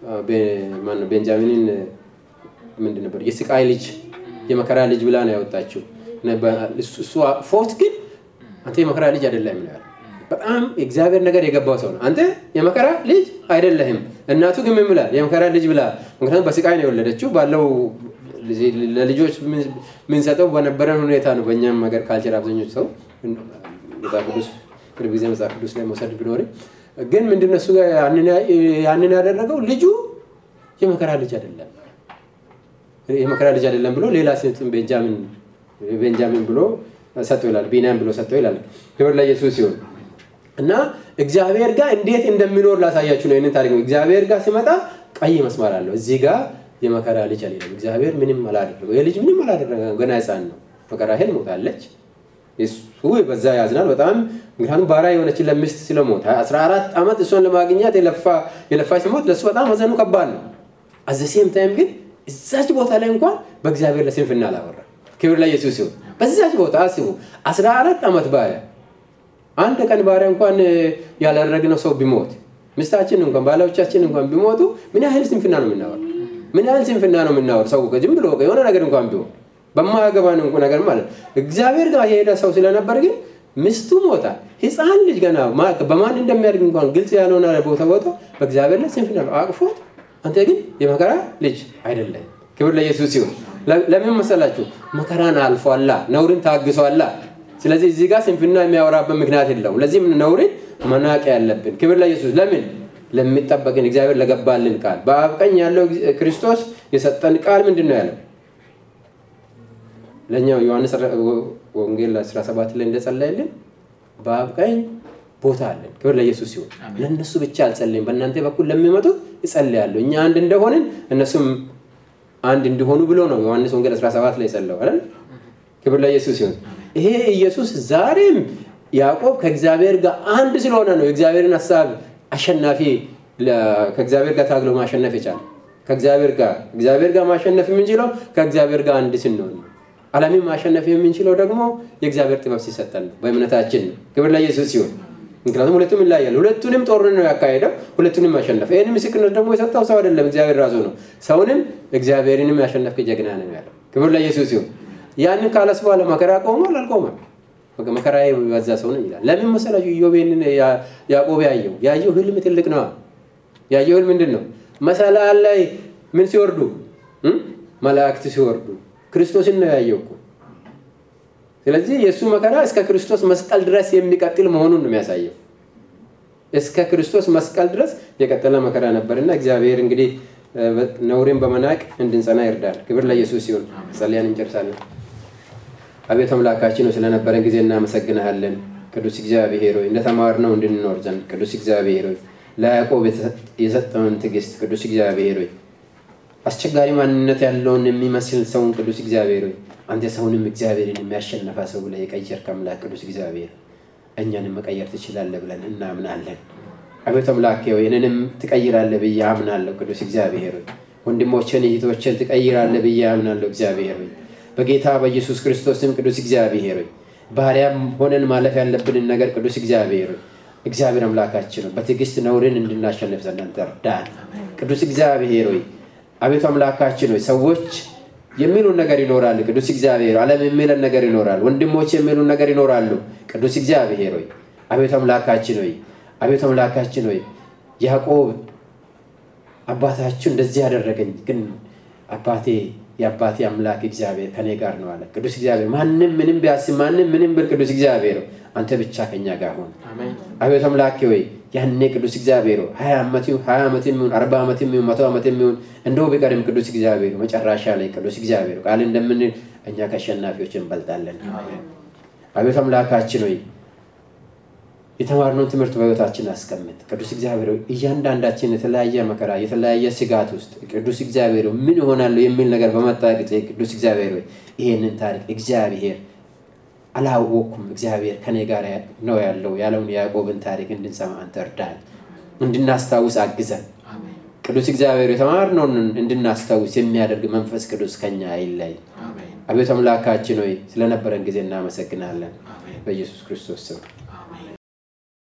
ቤንጃሚንን ምንድን ነበር የስቃይ ልጅ የመከራ ልጅ ብላ ነው ያወጣችው እሱ ፎት ግን አንተ የመከራ ልጅ አይደለም ነው በጣም እግዚአብሔር ነገር የገባው ሰው ነው አንተ የመከራ ልጅ አይደለህም እናቱ ግን ምን ብላል የመከራ ልጅ ብላ ምክንያቱም በስቃይ ነው የወለደችው ባለው ለልጆች ምንሰጠው በነበረን ሁኔታ ነው በእኛም ሀገር ካልቸር አብዛኞች ሰው መጽሐፍ ቅዱስ ቅርብ ጊዜ መጽሐፍ ቅዱስ ላይ መውሰድ ቢኖርም ግን ምንድነው እሱ ያንን ያደረገው ልጁ የመከራ ልጅ አይደለም የመከራ ልጅ አይደለም ብሎ ሌላ ሴትን ቤንጃሚን ቤንጃሚን ብሎ ሰጠው ይላል ቢናም ብሎ ሰጠው ይላል ክብር ለኢየሱስ ሲሆን እና እግዚአብሔር ጋር እንዴት እንደሚኖር ላሳያችሁ ነው ይህንን ታሪክ እግዚአብሔር ጋር ሲመጣ ቀይ መስመር አለው እዚህ ጋር የመከራ ልጅ አልሄደም እግዚአብሔር ምንም አላደረገው የልጅ ምንም አላደረገ ገና ህፃን ነው መከራ ሄል ሞታለች እሱ በዛ ያዝናል በጣም ምክንያቱም ባሪያ የሆነችን ለሚስት ስለሞት 14 ዓመት እሷን ለማግኘት የለፋች ሲሞት ለእሱ በጣም ሀዘኑ ከባድ ነው አዘሴም ታይም ግን እዛች ቦታ ላይ እንኳን በእግዚአብሔር ለስንፍና አላወራ ክብር ለኢየሱስ ሲሆን በዛች ቦታ አስቡ 14 ዓመት ባሪያ አንድ ቀን ባሪያ እንኳን ያላደረግነው ሰው ቢሞት ምስታችን እንኳን ባሎቻችን እንኳን ቢሞቱ ምን ያህል ስንፍና ነው የምናወር ምን ያህል ስንፍና ነው የምናወር ሰው ዝም ብሎ የሆነ ነገር እንኳን ቢሆን በማያገባን ነገር ማለት እግዚአብሔር ጋር የሄደ ሰው ስለነበር ግን ምስቱ ሞታ ህፃን ልጅ ገና በማን እንደሚያድግ እንኳን ግልጽ ያልሆነ ቦታ ቦታ በእግዚአብሔር ላይ ስንፍና ነው አቅፎት አንተ ግን የመከራ ልጅ አይደለም ክብር ለኢየሱስ ሲሆን ለምን መሰላችሁ መከራን አልፏላ ነውርን ታግሷላ ስለዚህ እዚህ ጋር ስንፍና የሚያወራበት ምክንያት የለውም ለዚህም ነውርን መናቅ ያለብን ክብር ለኢየሱስ ለምን ለሚጠበቅን እግዚአብሔር ለገባልን ቃል በአብ ቀኝ ያለው ክርስቶስ የሰጠን ቃል ምንድን ነው ያለው ለእኛው ዮሐንስ ወንጌል 17 ላይ እንደጸለየልን በአብ ቀኝ ቦታ አለን ክብር ለኢየሱስ ሲሆን ለእነሱ ብቻ አልጸለይም በእናንተ በኩል ለሚመጡት እጸልያለሁ እኛ አንድ እንደሆንን እነሱም አንድ እንዲሆኑ ብሎ ነው ዮሐንስ ወንጌል 17 ላይ ጸለው አይደል ክብር ለኢየሱስ ሲሆን ይሄ ኢየሱስ ዛሬም ያዕቆብ ከእግዚአብሔር ጋር አንድ ስለሆነ ነው የእግዚአብሔርን ሀሳብ አሸናፊ ከእግዚአብሔር ጋር ታግሎ ማሸነፍ የቻለ ከእግዚአብሔር ጋር እግዚአብሔር ጋር ማሸነፍ የምንችለው ከእግዚአብሔር ጋር አንድ ስንሆን ነው ዓለምን ማሸነፍ የምንችለው ደግሞ የእግዚአብሔር ጥበብ ሲሰጠን ነው በእምነታችን ነው ክብር ለኢየሱስ ሲሆን ምክንያቱም ሁለቱም ይለያያል ሁለቱንም ጦርነት ነው ያካሄደው ሁለቱንም ማሸነፍ ይህን ምስክርነት ደግሞ የሰጠው ሰው አይደለም እግዚአብሔር ራሱ ነው ሰውንም እግዚአብሔርንም ያሸነፍክ ጀግና ነው ያለው ክብር ለኢየሱስ ሲሆን ያንን ካለስ በኋላ መከራ ቆሟል አልቆመም መከራ በዛ ሰው ነው ይላል ለምን መሰላችሁ ኢዮቤንን ያዕቆብ ያየው ያየው ህልም ትልቅ ነው ያየው ህልም ምንድን ነው መሰላል ላይ ምን ሲወርዱ መላእክት ሲወርዱ ክርስቶስን ነው ያየው እኮ ስለዚህ የእሱ መከራ እስከ ክርስቶስ መስቀል ድረስ የሚቀጥል መሆኑን ነው የሚያሳየው እስከ ክርስቶስ መስቀል ድረስ የቀጠለ መከራ ነበር እና እግዚአብሔር እንግዲህ ነውሬን በመናቅ እንድንጸና ይርዳል ክብር ለኢየሱስ ሲሆን ጸልያን እንጨርሳለን አቤት አምላካችን ስለነበረን ጊዜ እናመሰግንሃለን ቅዱስ እግዚአብሔር ሆይ እንደተማርነው እንድንኖር ዘንድ ቅዱስ እግዚአብሔር ሆይ ለያዕቆብ የሰጠውን ትዕግስት ቅዱስ እግዚአብሔር ሆይ አስቸጋሪ ማንነት ያለውን የሚመስል ሰውን ቅዱስ እግዚአብሔር ሆይ አንተ ሰውንም እግዚአብሔርን የሚያሸነፈ ሰው ብለህ የቀየርክ አምላክ ቅዱስ እግዚአብሔር እኛንም መቀየር ትችላለህ ብለን እናምናለን አቤት አምላክ ሆይ እኔንም ትቀይራለህ ብዬ አምናለሁ ቅዱስ እግዚአብሔር ሆይ ወንድሞችን እህቶችን ትቀይራለህ ብዬ አምናለሁ። እግዚአብሔር ሆይ በጌታ በኢየሱስ ክርስቶስም ቅዱስ እግዚአብሔር ሆይ ባሪያም ሆነን ማለፍ ያለብንን ነገር ቅዱስ እግዚአብሔር ሆይ እግዚአብሔር አምላካችን ነው በትዕግስት ነውርን እንድናሸንፍ ዘንድ አንተ እርዳን። ቅዱስ እግዚአብሔር ሆይ አቤቱ አምላካችን ሆይ ሰዎች የሚሉን ነገር ይኖራል። ቅዱስ እግዚአብሔር ዓለም የሚለን ነገር ይኖራል። ወንድሞች የሚሉን ነገር ይኖራሉ። ቅዱስ እግዚአብሔር ሆይ አቤቱ አምላካችን ሆይ አቤቱ አምላካችን ሆይ ያዕቆብ አባታችሁ እንደዚህ ያደረገኝ ግን አባቴ የአባቴ አምላክ እግዚአብሔር ከኔ ጋር ነው አለ። ቅዱስ እግዚአብሔር ማንም ምንም ቢያስብ ማንም ምንም ብል ቅዱስ እግዚአብሔር አንተ ብቻ ከኛ ጋር ሁን። አሜን አቤቱ አምላኬ ወይ ያኔ ቅዱስ እግዚአብሔር ሆይ ሀያ ዓመት ይሁን ሀያ ዓመት የሚሆን አርባ ዓመት የሚሆን መቶ ዓመት የሚሆን እንደው ቢቀርም ቅዱስ እግዚአብሔር ሆይ መጨረሻ ላይ ቅዱስ እግዚአብሔር ቃል እንደምንል እኛ ከአሸናፊዎች እንበልጣለን። አቤቱ አምላካችን ሆይ የተማርነውን ትምህርት በሕይወታችን አስቀምጥ። ቅዱስ እግዚአብሔር ሆይ እያንዳንዳችን የተለያየ መከራ የተለያየ ስጋት ውስጥ ቅዱስ እግዚአብሔር ሆይ ምን ይሆናለሁ የሚል ነገር በመጣ ጊዜ ቅዱስ እግዚአብሔር ሆይ ይሄንን ታሪክ እግዚአብሔር አላወቅኩም እግዚአብሔር ከኔ ጋር ነው ያለው ያለውን የያዕቆብን ታሪክ እንድንሰማ አንተ እርዳን፣ እንድናስታውስ አግዘን። አሜን ቅዱስ እግዚአብሔር የተማርነውን እንድናስታውስ የሚያደርግ መንፈስ ቅዱስ ከኛ አይለይ። አሜን አቤቱ አምላካችን ሆይ ስለነበረን ጊዜ እናመሰግናለን። አሜን በኢየሱስ ክርስቶስ ስም